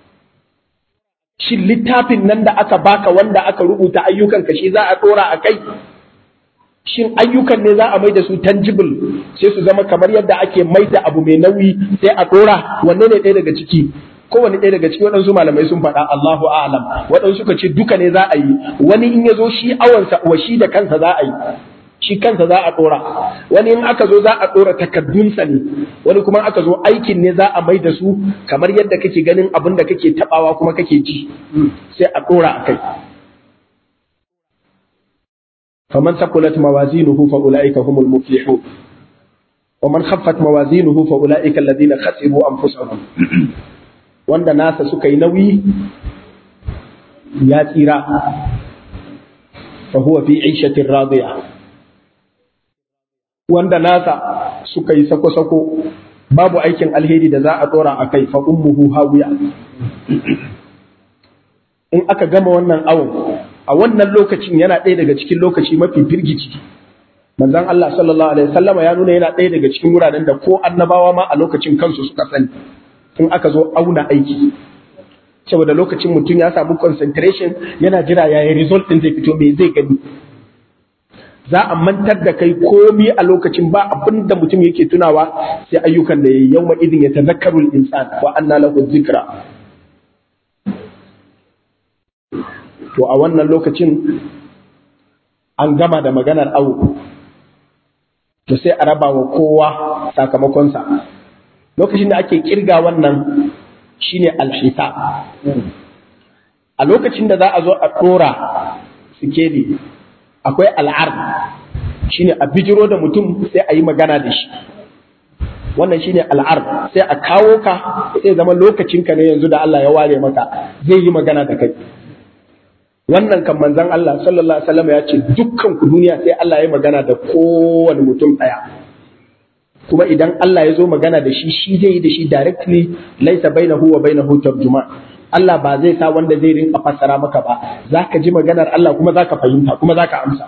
shin littafin nan da aka baka wanda aka rubuta ayyukan ka shi za a ɗora a kai shin ayyukan ne za a mai da su tangible sai su zama kamar yadda ake mai da abu mai nauyi sai a ɗora wanne ne ɗaya daga ciki kowane ɗaya daga ciki waɗansu malamai sun faɗa Allahu a'lam waɗansu suka ce duka ne za a yi wani in ya zo shi awansa wa shi da kansa za a yi shi kansa za a ɗora wani in aka zo za a ɗora takaddunsa ne wani kuma aka zo aikin ne za a mai da su kamar yadda kake ganin abin da kake tabawa kuma kake ji sai a ɗora a kai faman sakulat mawazinuhu fa ulaika humul muflihun wa man khaffat mawazinuhu fa ulaika alladhina khasiru anfusahum wanda nasa suka yi nauyi ya tsira fa huwa fi 'ishatin radiyah wanda nasa suka yi sako-sako babu aikin alheri da za a dora a kai fa ummuhu hawiya in aka gama wannan awon a wannan lokacin yana ɗaya daga cikin lokaci mafi firgici manzon Allah sallallahu alaihi wasallam ya nuna yana ɗaya daga cikin wuraren da ko annabawa ma a lokacin kansu suka sani in aka zo auna aiki saboda lokacin mutum ya samu concentration yana jira yayin result din zai fito me zai gani za a mantar da kai komi a lokacin ba abin da mutum yake tunawa sai ayyukan da yayi yawma idin ya tazakkaru al-insan wa anna lahu dhikra to a wannan lokacin an gama da maganar awu to sai a raba wa kowa sakamakonsa lokacin da ake kirga wannan shine al-hisab a lokacin da za a zo a dora sikeli akwai al'ar shine a bijiro da mutum sai a yi magana da shi wannan shine al'ar sai a kawo ka sai zama lokacinka ne yanzu da Allah ya ware maka zai yi magana da kai wannan kan manzon Allah sallallahu alaihi wasallam ya ce dukkan ku duniya sai Allah ya yi magana da kowane mutum daya kuma idan Allah ya zo magana da shi shi zai yi da shi directly laisa bainahu wa bainahu tarjuma Allah ba zai sa wanda zai rinka fassara maka ba zaka ji maganar Allah kuma zaka fahimta kuma zaka amsa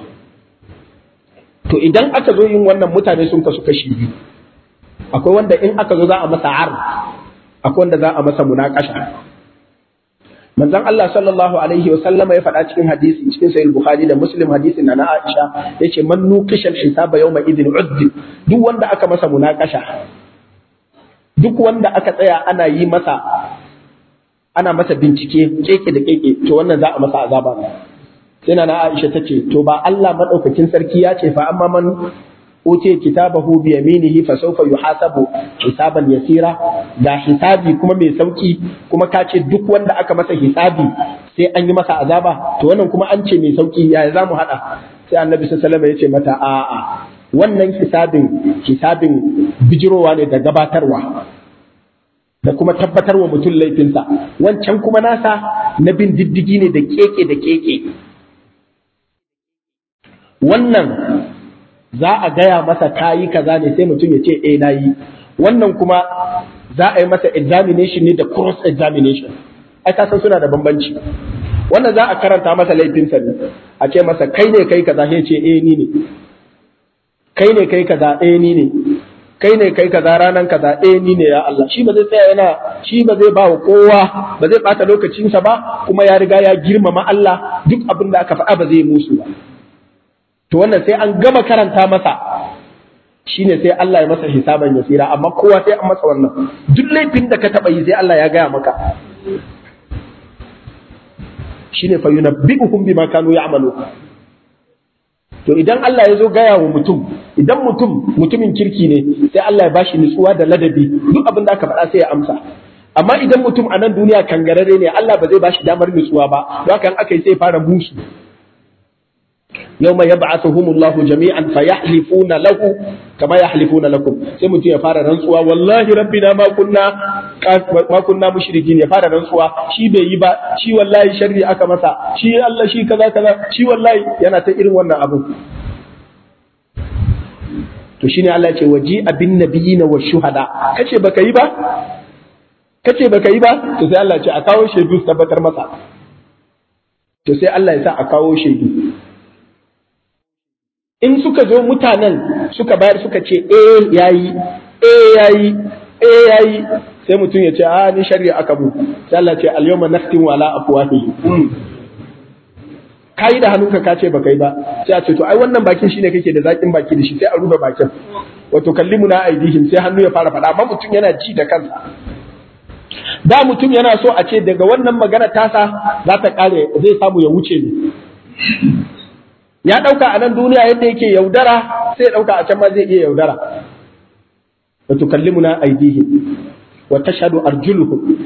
to idan aka zo yin wannan mutane sun kasu kashi biyu akwai wanda in aka zo za a masa ar akwai wanda za a masa munakasha manzon Allah sallallahu alaihi wa sallama ya faɗa cikin hadisi cikin sahih bukhari da muslim hadisin na Aisha yace man nuqisha al-hisaba yawma idhin uddi duk wanda aka masa munakasha duk wanda aka tsaya ana yi masa ana masa bincike keke da keke to wannan za a masa azaba ne sai na Aisha tace to ba Allah madaukakin sarki ya ce fa amma man uce kitabahu bi yaminihi fa sawfa yuhasabu hisaban yasira da hisabi kuma mai sauki kuma ka ce duk wanda aka masa hisabi sai an yi masa azaba to wannan kuma an ce mai sauki yaya za mu haɗa sai annabi sallallahu alaihi ya ce mata a'a wannan hisabin hisabin bijirowa ne da gabatarwa da kuma tabbatarwa mutum laifinsa wancan kuma nasa na bin diddigi ne da keke da keke wannan za a gaya masa kayi kaza ne sai mutum ya ce eh nayi wannan kuma za a yi masa examination ne da cross examination ai ka san suna da bambanci wannan za a karanta masa laifinsa ne a ce masa kai ne kai kaza sai ce eh ni ne kai ne kai kaza eh ni ne kai ne kai kaza ranan kaza eh ni ne ya Allah shi ba zai tsaya yana shi ba zai ba wa kowa ba zai bata lokacinsa ba kuma ya riga ya girmama Allah duk abin da aka faɗa ba zai musu ba to wannan sai an gama karanta masa shine sai Allah ya masa hisaban yasira amma kowa sai an masa wannan duk laifin da ka taba yi sai Allah ya gaya maka shine fa yunabbi'uhum bima kanu ya'malu to idan Allah ya zo gaya wa mutum idan mutum mutumin kirki ne sai Allah ya bashi nutsuwa da ladabi duk abin da aka faɗa sai ya amsa amma idan mutum a nan duniya kangarare ne Allah ba zai bashi damar nutsuwa ba don haka aka yi sai fara musu yawma yab'athuhumullahu jami'an fayahlifuna lahu kama yahlifuna lakum sai mutum ya fara rantsuwa wallahi rabbina ma kunna ma kunna mushrikin ya fara rantsuwa shi bai yi ba shi wallahi sharri aka masa shi Allah shi kaza kaza shi wallahi yana ta irin wannan abu to shine Allah ya ce waji abin nabiyina wa shuhada kace baka yi ba kace baka yi ba to sai Allah ya ce a kawo shaidu su tabbatar masa to sai Allah ya sa a kawo shaidu in suka zo mutanen suka bayar suka ce eh yayi eh yayi eh yayi sai mutum ya ce a ni shari'a aka mu sai Allah ce al yawma nakhtimu ala afwahihi kai da hannunka ka ce baka yi ba sai a ce to ai wannan bakin shine kake da zakin baki da shi sai a rufe bakin wato kallimuna aidihim sai hannu ya fara faɗa amma mutum yana ji da kansa da mutum yana so a ce daga wannan magana tasa za ta kare zai samu ya wuce ne ya ɗauka a nan duniya yadda yake yaudara sai ya ɗauka a can ma zai iya yaudara wa tukallimuna aydihim wa tashhadu arjuluhum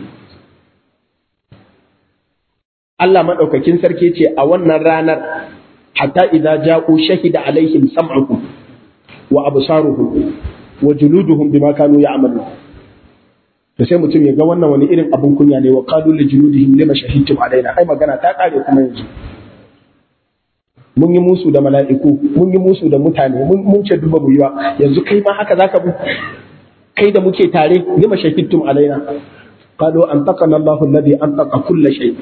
Allah madaukakin sarki ce a wannan ranar hatta idza ja'u shahida alaihim sam'uhum wa absaruhum wa juluduhum bima kanu ya'malun to sai mutum ya ga wannan wani irin abun kunya ne wa qalu li juludihim lima shahidtum alaina ai magana ta kare kuma yanzu mun yi musu da mala'iku mun yi musu da mutane mun ce duba mu yiwa yanzu kai ma haka zaka bu kai da muke tare lima shahidtum alaina qalu antaqana Allahu alladhi antaqa kull shay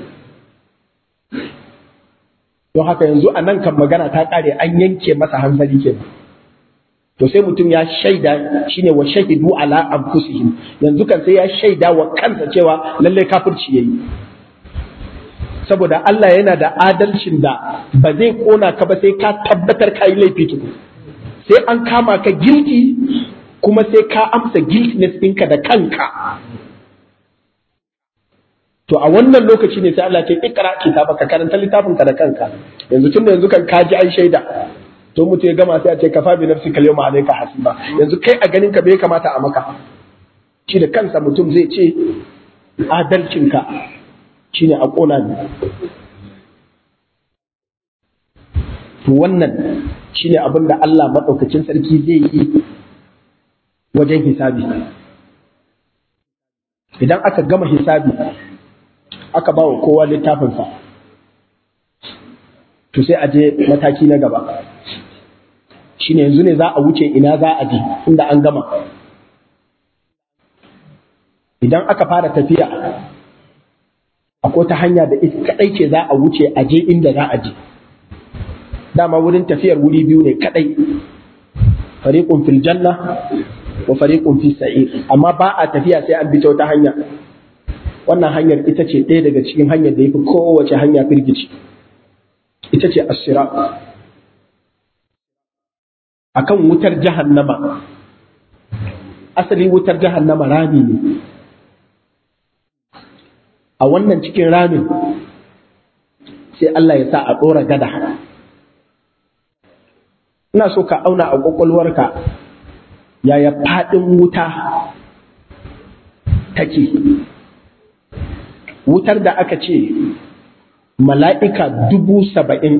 don haka yanzu a nan kan magana ta kare an yanke masa hanzari kenan to sai mutum ya shaida shine wa shahidu ala anfusihim yanzu kan sai ya shaida wa kansa cewa lalle kafirci yayi saboda Allah yana da adalcin da ba zai kona ka ba sai ka tabbatar ka yi laifi tuku sai an kama ka guilty kuma sai ka amsa guiltiness ɗinka da kanka to a wannan lokaci ne sai Allah ce ikra kitaba ka karanta littafin ka da kanka yanzu tunda yanzu kan ka ji an shaida to mutum ya gama sai a ce kafa bi nafsi kal yawma alayka hasiba yanzu kai a ganin ka bai kamata a maka shi da kansa mutum zai ce adalcinka shine a ƙona ne to wannan shine abin da Allah maɗaukacin sarki zai yi wajen hisabi idan aka gama hisabi aka ba wa kowa littafinsa to sai a je mataki na gaba shine yanzu ne za a wuce ina za a je inda an gama idan aka fara tafiya akwai ta hanya da ita kadai ce za a wuce a je inda za a je dama wurin tafiyar wuri biyu ne kadai fariqun fil janna wa fariqun fis sa'ir amma ba a tafiya sai an bi ta wata hanya wannan hanyar ita ce ɗaya daga cikin hanyar da yafi kowace hanya firgici ita ce as-sirat akan wutar jahannama asali wutar jahannama rami ne a wannan cikin ramin sai Allah ya sa a ɗora gada ina so ka auna a ƙwaƙwalwarka yaya faɗin wuta take wutar da aka ce mala'ika dubu saba'in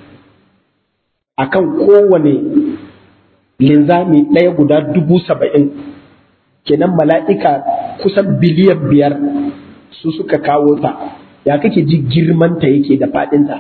a kan kowane linzami ɗaya guda dubu saba'in kenan mala'ika kusan biliyan biyar su suka kawo ta ya kake ji girmanta yake da faɗinta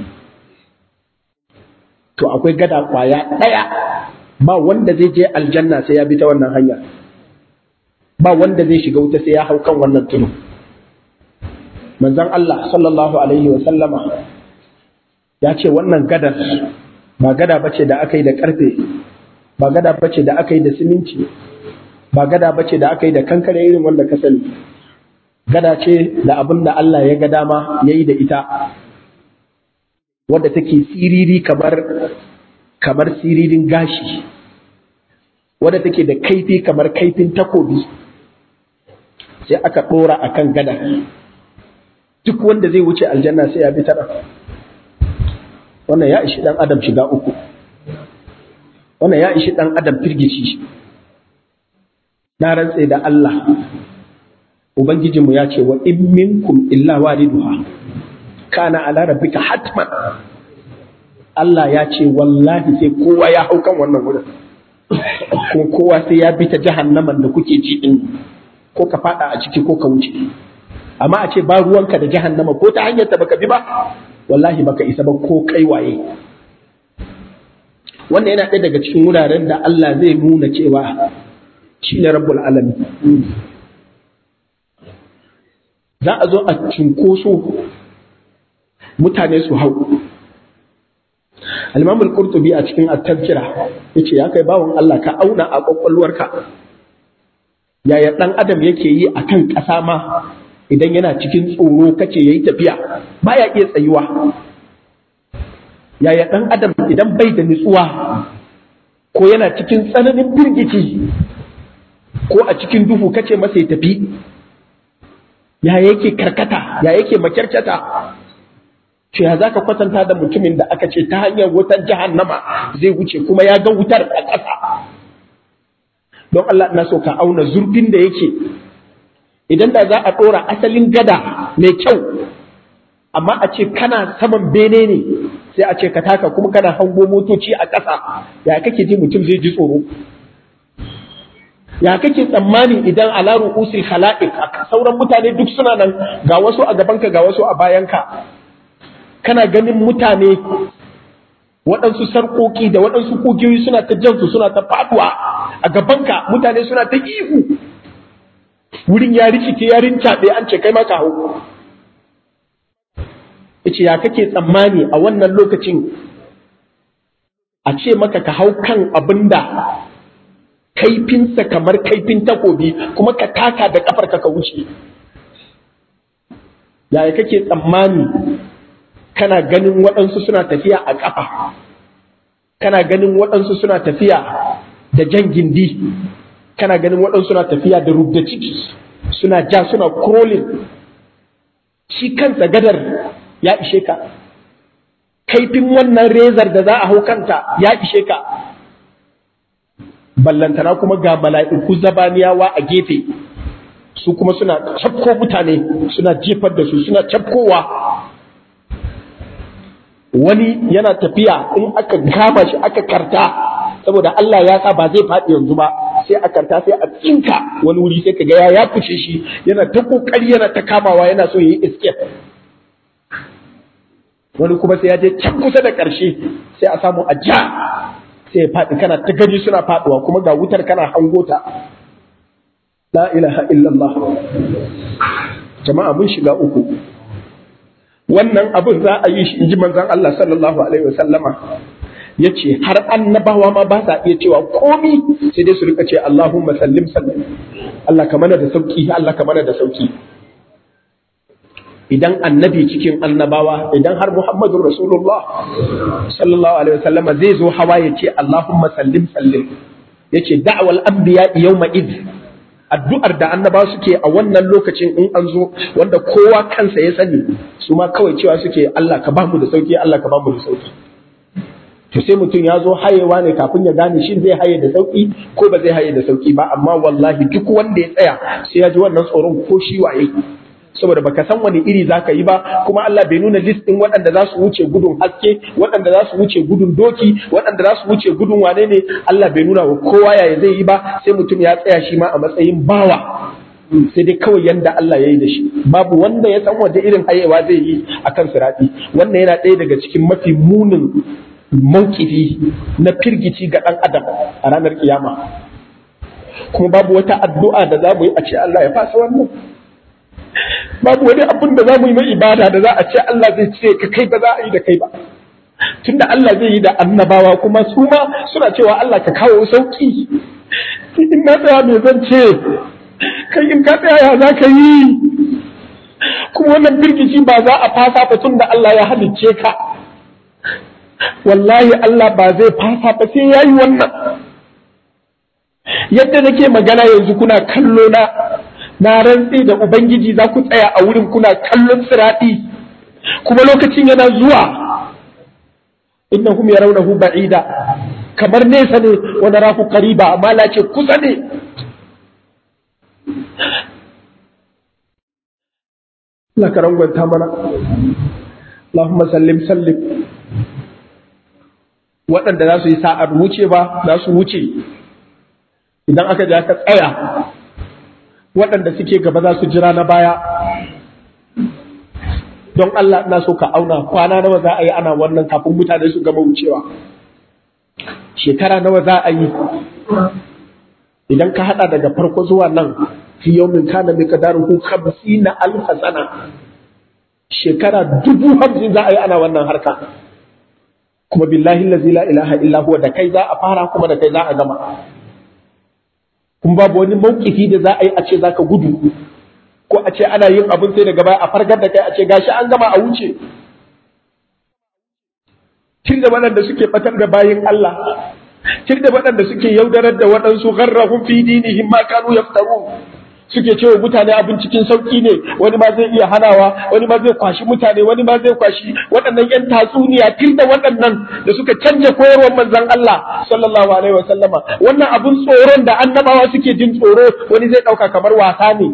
to akwai gada kwaya ɗaya ba wanda zai je aljanna sai ya bi ta wannan hanya ba wanda zai shiga wuta sai ya hau kan wannan tudu manzon Allah sallallahu alaihi wa sallama ya ce wannan gadar ba gada bace da aka yi da karfe ba gada bace da aka yi da siminti ba gada bace da aka yi da kankare irin wanda ka sani gada ce da abin da Allah ya ga dama ya yi da ita wadda take siriri kamar kamar siririn gashi wadda take da kaifi kamar kaifin takobi sai aka ɗora a kan gada duk wanda zai wuce aljanna sai ya bi tara wannan ya ishi ɗan adam shiga uku wannan ya ishi ɗan adam firgici na rantse da Allah Ubangijinmu ya ce wa in minkum illa waliduha kana ala rabbika hatman Allah ya ce wallahi sai kowa ya hau kan wannan wurin kuma kowa sai ya bi ta jahannaman da kuke ji din ko ka fada a ciki ko ka wuce amma a ce ba ruwanka da jahannama ko ta hanyar ta baka bi ba wallahi baka isa ba ko kai waye wannan yana ɗaya daga cikin wuraren da Allah zai nuna cewa shi ne rabbul alami za a zo a cunkoso mutane su hau al-imam al-qurtubi a cikin at-tazkira yace ya kai bawon Allah ka auna a kwakwalwarka yaya dan adam yake yi akan ƙasa ma idan yana cikin tsoro kace yayi tafiya baya iya tsayuwa yaya dan adam idan bai da nutsuwa ko yana cikin tsananin firgici ko a cikin duhu kace masa ya tafi ya yake karkata ya yake makyarkyata to ya zaka kwatanta da mutumin da aka ce ta hanyar wutar jahannama zai wuce kuma ya ga wutar a ƙasa don Allah ina so ka auna zurfin da yake idan da za a ɗora asalin gada mai kyau amma a ce kana saman bene ne sai a ce ka taka kuma kana hango motoci a ƙasa ya kake ji mutum zai ji tsoro ya kake tsammani idan ala ru'usil khala'iq sauran mutane duk suna nan ga wasu a gabanka ga wasu a bayanka kana ganin mutane waɗansu sarƙoƙi da waɗansu kogiyoyi suna ta jansu suna ta faɗuwa a gabanka mutane suna ta ihu wurin ya rikice ya rincaɓe an ce kai ma ka hau yace ya kake tsammani a wannan lokacin a ce maka ka hau kan abin da kaifinsa kamar kaifin takobi kuma ka taka da kafarka ka wuce yaya kake tsammani kana ganin waɗansu suna tafiya a ƙafa kana ganin waɗansu suna tafiya da jan gindi kana ganin waɗansu suna tafiya da rubda ciki suna ja suna crawling shi kansa gadar ya ishe ka kaifin wannan rezar da za a hau kanta ya ishe ka ballantana kuma ga mala'iku zabaniyawa a gefe su kuma suna cafko mutane suna jefar da su suna cafkowa wani yana tafiya in aka kama shi aka karta saboda Allah ya sa ba zai faɗi yanzu ba sai a karta sai a tsinka wani wuri sai kaga ya ya fice shi yana ta kokari yana ta kamawa yana so yayi escape wani kuma sai ya je can kusa da ƙarshe sai a samu a ja sai ya faɗi kana ta gani suna faɗuwa kuma ga wutar kana hango ta la ilaha illallah jama'a mun shiga uku wannan abin za a yi shi inji manzon Allah sallallahu alaihi wasallama ya ce har annabawa ma ba sa iya cewa komi sai dai su rika ce Allahumma sallim sallim Allah ka mana da sauki Allah ka mana da sauki idan annabi cikin annabawa idan har Muhammadun Rasulullah sallallahu alaihi wasallama zai zo hawa ya ce Allahumma sallim sallim ya ce da'wal anbiya yawma id addu'ar da annabawa suke a wannan lokacin in an zo wanda kowa kansa ya sani su ma kawai cewa suke Allah ka bamu da sauki Allah ka bamu da sauki to sai mutum ya zo hayewa ne kafin ya gane shin zai haye da sauki ko ba zai haye da sauki ba amma wallahi duk wanda ya tsaya sai ya ji wannan tsoron ko shi waye saboda baka san wani iri zaka yi ba kuma Allah bai nuna list din waɗanda za su wuce gudun haske waɗanda za su wuce gudun doki waɗanda za su wuce gudun wane ne Allah bai nuna wa kowa yaya zai yi ba sai mutum ya tsaya shi ma a matsayin bawa sai dai kawai yanda Allah ya yi da shi babu wanda ya san wanda irin hayewa zai yi akan sirati wannan yana ɗaya daga cikin mafi munin maukifi na firgici ga ɗan adam a ranar kiyama kuma babu wata addu'a da za mu yi a ce Allah ya fasa wannan babu wani abin da za mu yi na ibada da za a ce Allah zai ce ka kai ba za a yi da kai ba tunda Allah zai yi da annabawa kuma su ma suna cewa Allah ka kawo sauki in na tsaya me zan ce kai in ka tsaya ya za ka yi kuma wannan firgici ba za a fasa ba tun da Allah ya halicce ka wallahi Allah ba zai fasa ba sai ya yi wannan yadda nake magana yanzu kuna kallo na na rantse da ubangiji za ku tsaya a wurin kuna kallon sirati kuma lokacin yana zuwa innahum yarawnahu ba'ida kamar nesa ne wa narahu qariba amma la ce kusa ne Allah ka rangwanta mana Allahumma sallim sallim waɗanda za su yi sa'ar wuce ba za su wuce idan aka ja ka tsaya waɗanda suke gaba za su jira na baya don Allah ina so ka auna kwana nawa za a yi ana wannan kafin mutane su gama wucewa shekara nawa za a yi idan ka hada daga farko zuwa nan fi yawmin kana bi qadaruhu 50 alf sana shekara dubu hamsin za a yi ana wannan harka kuma billahi allazi la ilaha illa huwa da kai za a fara kuma da kai za a gama kun babu wani mawkifi da za a yi a ce zaka gudu ko a ce ana yin abin sai daga baya a fargar da kai a ce gashi an gama a wuce tun da waɗanda suke batar da bayin Allah tun da waɗanda suke yaudarar da waɗansu gharrahum fi dinihim ma kanu yaftarun suke cewa mutane abin cikin sauki ne wani ma zai iya hanawa wani ma zai kwashi mutane wani ma zai kwashi waɗannan yan tatsuniya tun da waɗannan da suka canja koyarwar manzon Allah sallallahu alaihi wa sallama wannan abin tsoron da annabawa suke jin tsoro wani zai ɗauka kamar wasa ne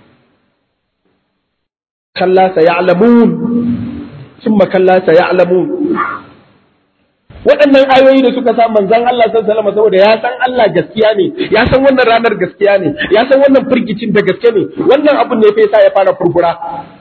kalla sayalamun summa kalla sayalamun waɗannan ayoyi da suka sa manzon Allah sallallahu alaihi saboda ya san Allah gaskiya ne ya san wannan ranar gaskiya ne ya san wannan firgicin da gaske ne wannan abun ne fa yasa ya fara furfura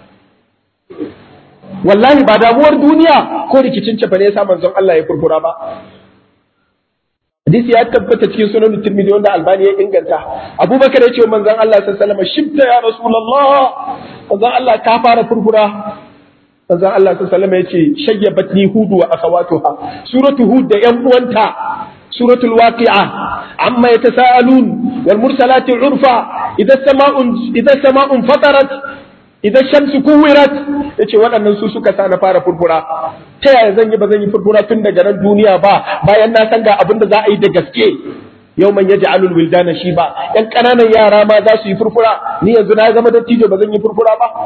wallahi ba damuwar duniya ko rikicin cefa ne yasa manzon Allah ya furfura ba hadisi ya tabbata cikin sunan Tirmidhi wanda Albani ya inganta Abubakar ya ce wa manzon Allah sallallahu alaihi wasallam shibta ya Rasulullah manzon Allah ka fara furfura manzon Allah sallallahu alaihi wasallam ya ce shayyabatni hudu wa akhawatuha suratu hud da yan uwanta suratul waqi'a amma yatasaalun wal mursalati urfa idza sama'un idza sama'un fatarat idza shamsu kuwirat yace waɗannan su suka sa na fara furfura ta yaya zan yi ba zan yi furfura tun daga nan duniya ba bayan na san ga abin da za a yi da gaske yau man yaji alul wildana shi ba yan ƙananan yara ma za su yi furfura ni yanzu na zama dattijo ba zan yi furfura ba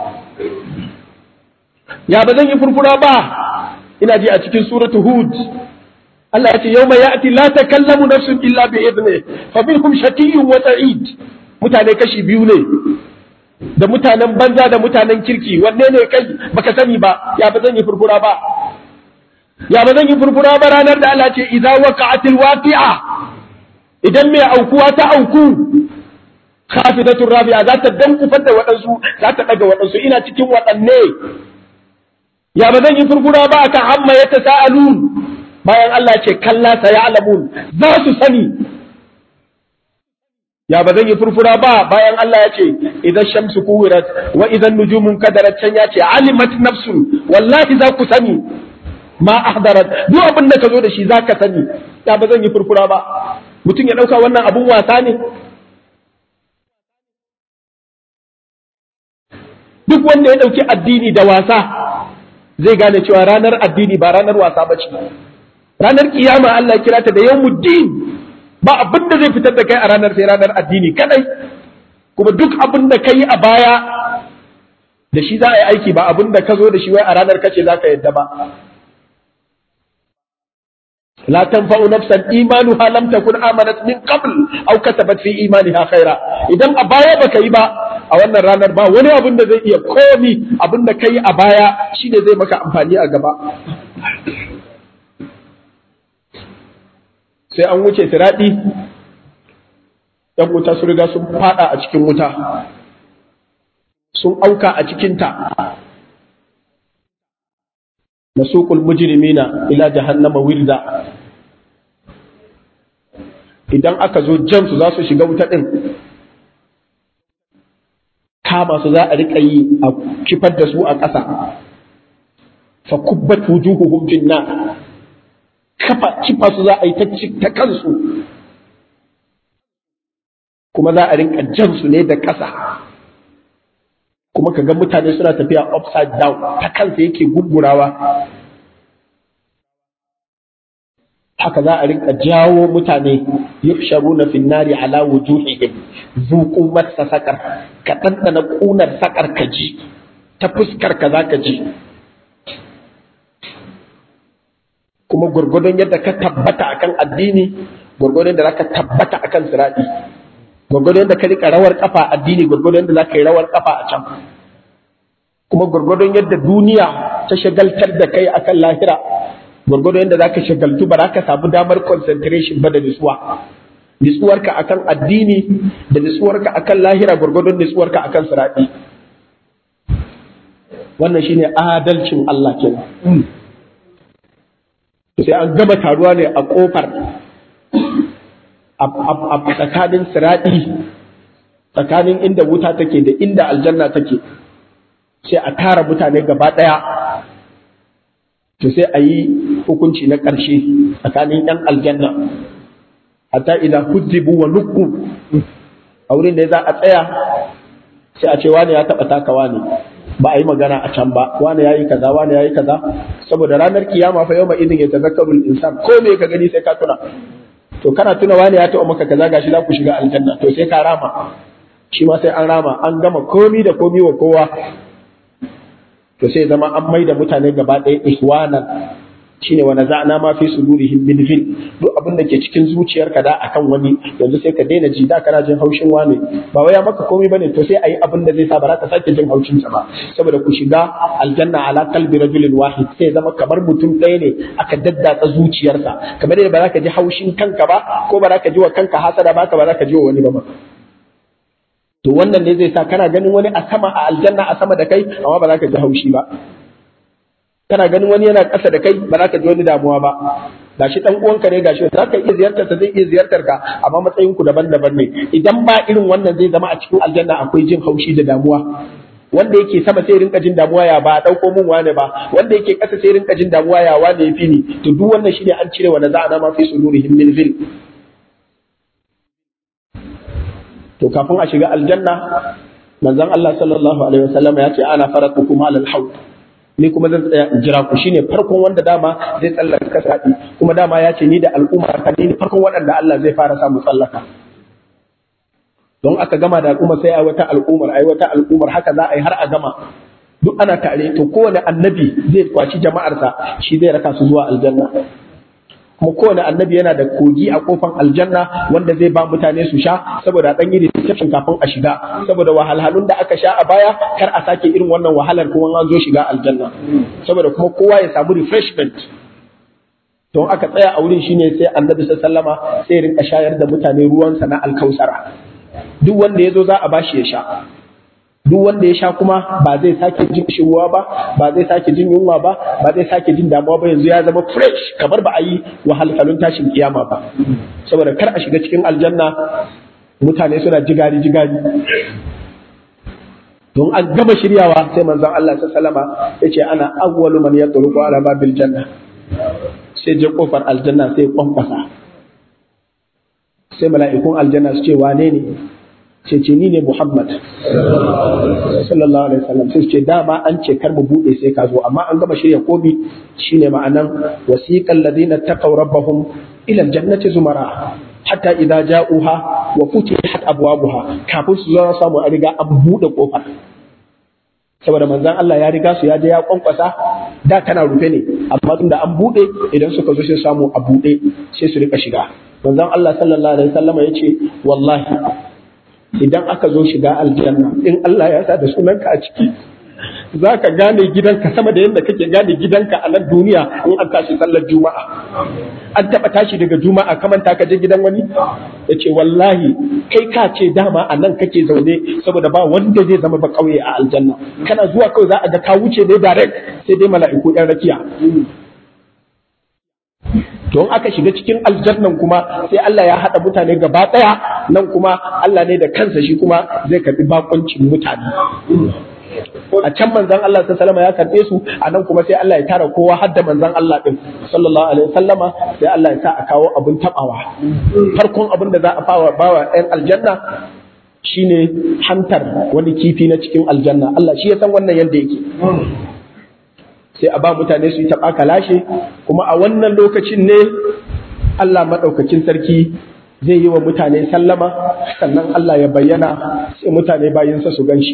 ya ba zan yi furfura ba ina ji a cikin suratu hud Allah ya ce yau mai ya'ti la takallamu nafsun illa bi idni fa minhum shaqiyyun wa sa'id mutane kashi biyu ne da mutanen banza da mutanen kirki wanne ne kai baka sani ba ya ba zan yi furfura ba ya ba zan yi furfura ba ranar da Allah ce idza waqa'atil waqi'a idan mai aukuwa ta auku khafidatur rabi'a za ta dankufar da waɗansu za ta ɗaga waɗansu ina cikin waɗanne ya ba zan yi furfura ba akan amma ya tasa'alun bayan Allah ce kalla sa ya'lamun za su sani ya ba zan yi furfura ba bayan Allah ya ce idan shamsu kuwirat wa idan nujumun kadarat can ya ce alimat nafsun wallahi za ku sani ma ahdarat duk abin da ka zo da shi za ka sani ya ba zan yi furfura ba mutum ya ɗauka wannan abun wasa ne duk wanda ya ɗauki addini da wasa zai gane cewa ranar addini ba ranar wasa ba ce ranar kiyama Allah kira ta da yawmuddin ba abin da zai fitar da kai a ranar sai ranar addini kadai kuma duk abin da kai a baya da shi za a yi aiki ba abin da ka zo da shi wai a ranar kace za ka yadda ba لا تنفع نفسا إيمانها لم تكن آمنت من قبل أو كتبت في إيمانها خيرا idan a baya baka yi ba a wannan ranar ba wani abin da zai iya komi abin da kai a baya shine zai maka amfani a gaba sai an wuce tiraɗi ‘yan wuta sun riga sun fada a cikin wuta sun auka a cikinta nasuqul mujrimina ila jahannama wirda idan aka zo jan su za su shiga wuta din kama su za a rika yi a kifar da su a ƙasa fa kubbat wujuhuhum fin nar kafa kifa su za a yi ta kansu kuma za a rinka jan su ne da ƙasa kuma ka ga mutane suna tafiya upside down ta kansa yake gungurawa haka za a rinka jawo mutane yuhsharuna fin nari ala wujuhihim zuqu massa sakar ka dandana kunar sakar ka ji ta fuskar ka zaka ji kuma gurgudun yadda ka tabbata akan addini gurgudun da zaka tabbata akan sirati gwargwadon yadda ka rika rawar kafa addini gwargwadon yadda za ka yi rawar kafa a can kuma gwargwadon yadda duniya ta shagaltar da kai akan lahira gwargwado yadda za ka shagaltu ba za ka samu damar concentration ba da nutsuwa nutsuwarka akan addini da nutsuwarka akan lahira gwargwadon nutsuwarka akan siraɗi wannan shine adalcin Allah kenan sai an gama taruwa ne a kofar a tsakanin siraɗi tsakanin inda wuta take da inda aljanna take sai a tara mutane gaba ɗaya to sai a yi hukunci na ƙarshe tsakanin ‘yan aljanna hatta idan hujjibu wa nukku a wurin da za a tsaya sai a ce wani ya taɓa taka wani ba a yi magana a can ba wani ya yi kaza wani ya yi kaza saboda ranar kiyama fa yau ma idin ya tazakkarul insan ko me ka gani sai ka tuna to kana tuna wani ya taɓa maka kaza gashi za ku shiga aljanna to sai ka rama shi ma sai an rama an gama komi da komi wa kowa to sai zama an mai da mutane gaba ɗaya ihwanan shine wa naza'na ma fi sudurihim min ghil duk abin da ke cikin zuciyarka da akan wani yanzu sai ka daina ji da kana jin haushin wani ba wai ya maka komai bane to sai ayi abin da zai sa ba za ka sake jin haushin sa ba saboda ku shiga aljanna ala qalbi rajulin wahid sai zama kamar mutum ɗaya ne aka daddatsa zuciyarsa kamar yadda ba za ka ji haushin kanka ba ko ba za ka ji wa kanka hasada ba ka ba za ka ji wa wani ba ma to wannan ne zai sa kana ganin wani a sama a aljanna a sama da kai amma ba za ka ji haushi ba kana ganin wani yana ƙasa da kai ba za ka ji wani damuwa ba gashi dan uwanka ne gashi za ka iya ziyartar sa zai iya ziyartar ka amma matsayin ku daban-daban ne idan ba irin wannan zai zama a cikin aljanna akwai jin haushi da damuwa wanda yake sama sai rinka jin damuwa ya ba dauko mun wane ba wanda yake ƙasa sai rinka jin damuwa ya wane ya fi ni to duk wannan shine an cire wa naza'ana ma fi sudurihim min zil to kafin a shiga aljanna manzon Allah sallallahu alaihi wasallam ya ce ana faratukum alal haud ni kuma zan tsaya in jira ku shine farkon wanda dama zai tsallaka sadi kuma dama ya ce ni da al'umma ka ni farkon waɗanda Allah zai fara samu tsallaka don aka gama da al'umma sai ai wata al'ummar ai wata al'ummar haka za a yi har a gama duk ana tare to kowane annabi zai kwaci jama'arsa shi zai raka su zuwa aljanna kuma kowane annabi yana da kogi a kofan aljanna wanda zai ba mutane su sha saboda dan yi reception kafin a shiga saboda wahalhalun da aka sha a baya kar a sake irin wannan wahalar kuma an zo shiga aljanna saboda kuma kowa ya samu refreshment don aka tsaya a wurin shine sai annabi sallama sai rinka shayar da mutane ruwansa na alkausara duk wanda ya zo za a bashi ya sha duk wanda ya sha kuma ba zai sake jin ruwa ba ba zai sake jin yunwa ba ba zai sake jin damuwa ba yanzu ya zama fresh kamar ba a yi wahalhalun tashin kiyama ba saboda kar a shiga cikin aljanna mutane suna jigari jigari don an gama shiryawa sai manzon Allah sallama ya ce ana awwalu man yatruqu ala babil janna sai je kofar aljanna sai kwankwasa sai mala'ikun aljanna su ce wane ne ce ce ni ne Muhammad sallallahu alaihi wasallam sai ce dama an ce kar mu bude sai ka zo amma an gama shirya komi shine ma'anan wasiqal ladina taqaw rabbahum ila aljannati zumara hatta idza ja'uha wa futihat abwabuha kafin su zo samu a riga an bude kofar saboda manzon Allah ya riga su ya je ya kwankwasa da tana rufe ne amma tunda an bude idan suka zo sai samu a bude sai su rika shiga manzon Allah sallallahu alaihi wasallam ya ce wallahi idan aka zo shiga aljanna in Allah ya sa da sunanka a ciki za ka gane gidanka sama da yadda kake gane gidanka a nan duniya in an tashi sallar juma'a an taɓa tashi daga juma'a kamanta ka je gidan wani ya ce wallahi kai ka ce dama a nan kake zaune saboda ba wanda zai zama ba kauye a aljanna kana zuwa kawai za a ga ka wuce ne direct sai dai mala'iku ɗan rakiya don aka shiga cikin aljannan kuma sai Allah ya haɗa mutane gaba ɗaya nan kuma Allah ne da kansa shi kuma zai karɓi bakoncin mutane a can manzan Allah ta salama ya karɓe su a nan kuma sai Allah ya tara kowa har da manzan Allah ɗin sallallahu alaihi wasallama sai Allah ya sa a kawo abin taɓawa farkon abin da za a fawa bawa ɗan aljanna shine hantar wani kifi na cikin aljanna Allah shi ya san wannan yadda yake sai a ba mutane su yi taɓa lashe kuma a wannan lokacin ne Allah maɗaukakin sarki zai yi wa mutane sallama sannan Allah ya bayyana sai mutane bayinsa su gan shi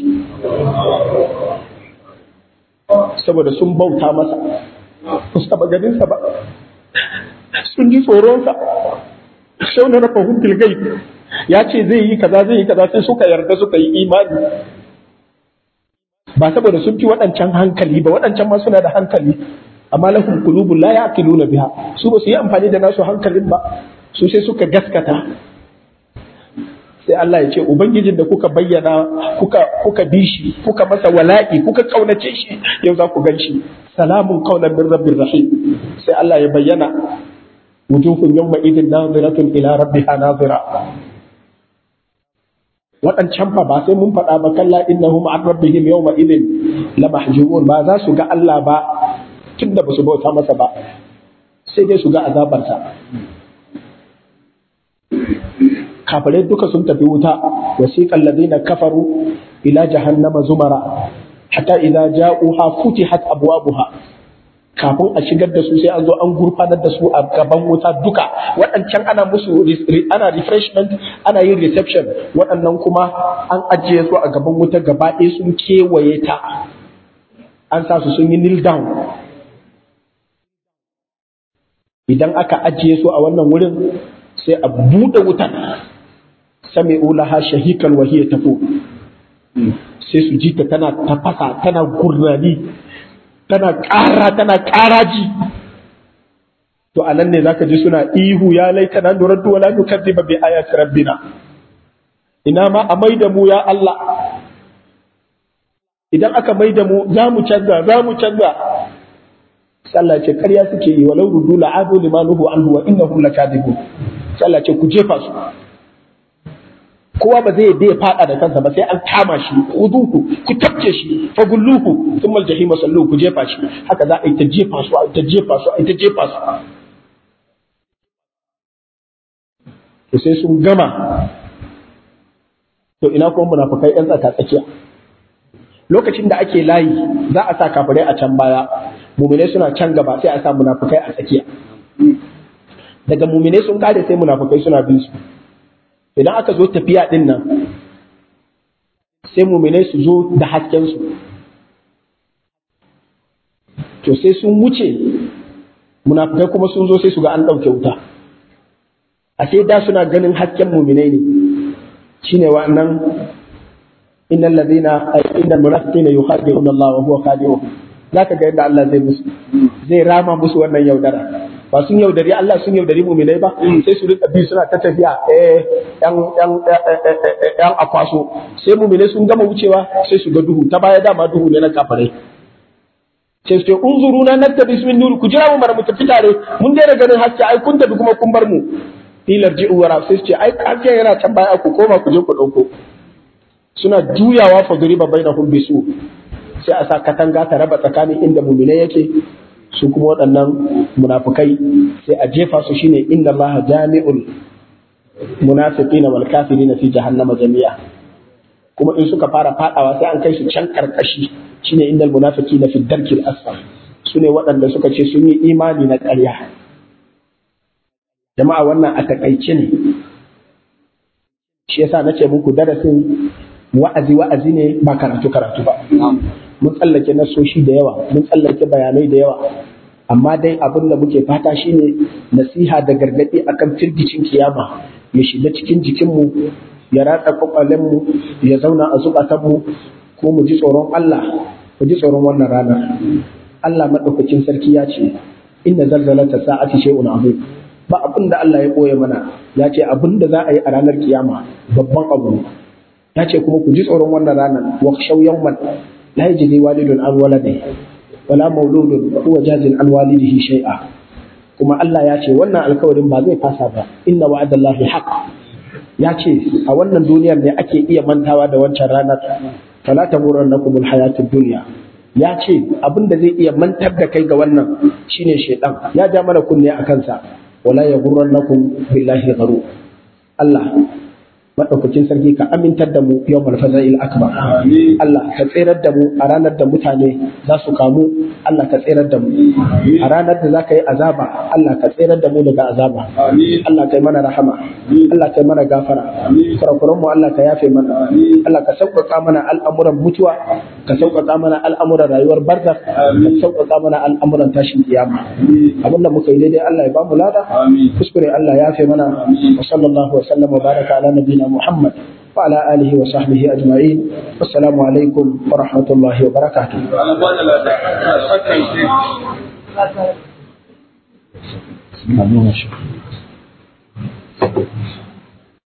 saboda sun bauta masa ba su taɓa ganinsa ba sun ji tsoronsa sau na rafa hukul gai ya ce zai yi kaza zai yi kaza sai suka yarda suka yi imani ba saboda sun fi waɗancan hankali ba waɗancan ma suna da hankali amma lahum qulubun la yaqiluna biha su ba su yi amfani da nasu hankalin ba su sai suka gaskata sai Allah ya ce ubangijin da kuka bayyana kuka kuka bi shi kuka masa wala'i kuka kaunace shi yau za ku ganshi salamun qaulan min rabbir rahim sai Allah ya bayyana wujuhun yawma idin naziratun ila rabbiha nazira waɗancan fa ba sai mun faɗa ba kalla innahum an rabbihim yawma idin la mahjubun ba za su ga Allah ba tunda ba su bauta masa ba sai dai su ga azabarsa kafirai duka sun tafi wuta wasiqal ladina kafaru ila jahannama zumara hatta idza ja'uha futihat abwabuha kafin a shigar da su sai an zo an gurfanar da su a gaban wuta duka waɗancan ana musu ana refreshment ana yin reception waɗannan kuma an ajiye su a gaban wuta gaba ɗaya sun kewaye ta an sa su sun yi kneel down idan aka ajiye su a wannan wurin sai a buɗe wutan sami ulaha shahikal wahiyya tafo sai su ji ta tana tafasa tana gurnani tana ƙara tana ƙaraji to a nan ne zaka ji suna ihu ya laita na nuraddu wala nukazziba bi ayati rabbina ina ma a maida mu ya Allah idan aka maida mu za mu canza za mu canza sallah ce ƙarya suke yi walau rudu la'adu limanuhu anhu wa innahum lakadibun sallah ce ku jefa su kowa ba zai ya fada da kansa ba sai an kama shi uduhu ku tabce shi fa gulluhu thumma aljahima sallu ku jefa shi haka za a yi ta jefa su a yi ta jefa su a yi ta jefa su to sai sun gama to ina kuma munafikai yan tsaka tsakiya lokacin da ake layi za a sa kafirai a can baya muminai suna can gaba sai a sa munafikai a tsakiya daga muminai sun kare sai munafikai suna bin su idan aka zo tafiya din nan sai muminai su zo da haskensu to sai sun wuce munafikai kuma sun zo sai su ga an ɗauke wuta a sai da suna ganin hasken muminai ne shine wa'annan innal ladina innal munafiqina yukhadi'una Allah wa huwa khadi'uhum zaka ga yadda Allah zai musu zai rama musu wannan yaudara ba sun yaudari Allah sun yaudari muminai ba sai su rika bi suna ta tafiya eh yan yan yan akwaso sai muminai sun gama wucewa sai su ga duhu ta baya dama duhu ne na kafirai sai su ce unzuru na natta bismin nur ku jira mu mara mu tafi tare mun daina ganin haske ai kun tafi kuma kun bar mu filar ji'u wara sai su ce ai haske yana can baya ku koma ku je ku dauko suna juyawa fa duriba bainahum bisu sai a sa katanga ta raba tsakanin inda muminai yake su kuma waɗannan munafukai sai a jefa su shine inna Allah jami'ul munafiqina wal kafirina fi jahannama jami'a kuma in suka fara fadawa sai an kai su can karkashi shine innal munafiqina fi darkil asfal sune waɗanda suka ce sun yi imani na ƙarya jama'a wannan a takaice ne shi yasa nace muku darasin wa'azi wa'azi ne ba karatu karatu ba mun tsallake nasoshi da yawa mun tsallake bayanai da yawa amma dai abin da muke fata shine nasiha da gargaɗi akan firgicin kiyama ya shiga cikin jikinmu ya ratsa kwakwalenmu ya zauna a zukatanmu ko mu ji tsoron Allah mu ji tsoron wannan rana Allah madaukakin sarki ya ce inna zalzalata sa'ati shay'un azim ba abin da Allah ya boye mana ya ce abin da za a yi a ranar kiyama babban abu ya ce kuma ku ji tsoron wannan ranar wa shaw yawman la yajzi walidun an waladihi wala mauludun huwa jazin an walidihi shay'a kuma Allah ya ce wannan alkawarin ba zai fasa ba inna wa'adallahi haqq ya ce a wannan duniyar ne ake iya mantawa da wancan ranar fala taghurrannakum alhayatud dunya ya ce abin da zai iya mantar da kai ga wannan shine shedan ya ja mana kunne a kansa wala yaghurrannakum billahi gharur Allah madaukakin sarki ka amintar da mu yau malfaza'il akbar Allah ka tsirar da mu a ranar da mutane za su kamu Allah ka tsirar da mu a ranar da za ka yi azaba Allah ka tsirar da mu daga azaba Allah ka yi mana rahama Allah ka yi mana gafara kurakuran mu Allah ka yafe mana Allah ka sauƙaƙa mana al'amuran mutuwa ka sauƙaƙa mana al'amuran rayuwar barza ka sauƙaƙa mana al'amuran tashin kiyama abin da muka yi daidai Allah ya ba mu lada kuskure Allah ya yafe mana wa sallallahu wa sallam wa baraka ala nabiyina محمد وعلى آله وصحبه أجمعين والسلام عليكم ورحمة الله وبركاته Amin.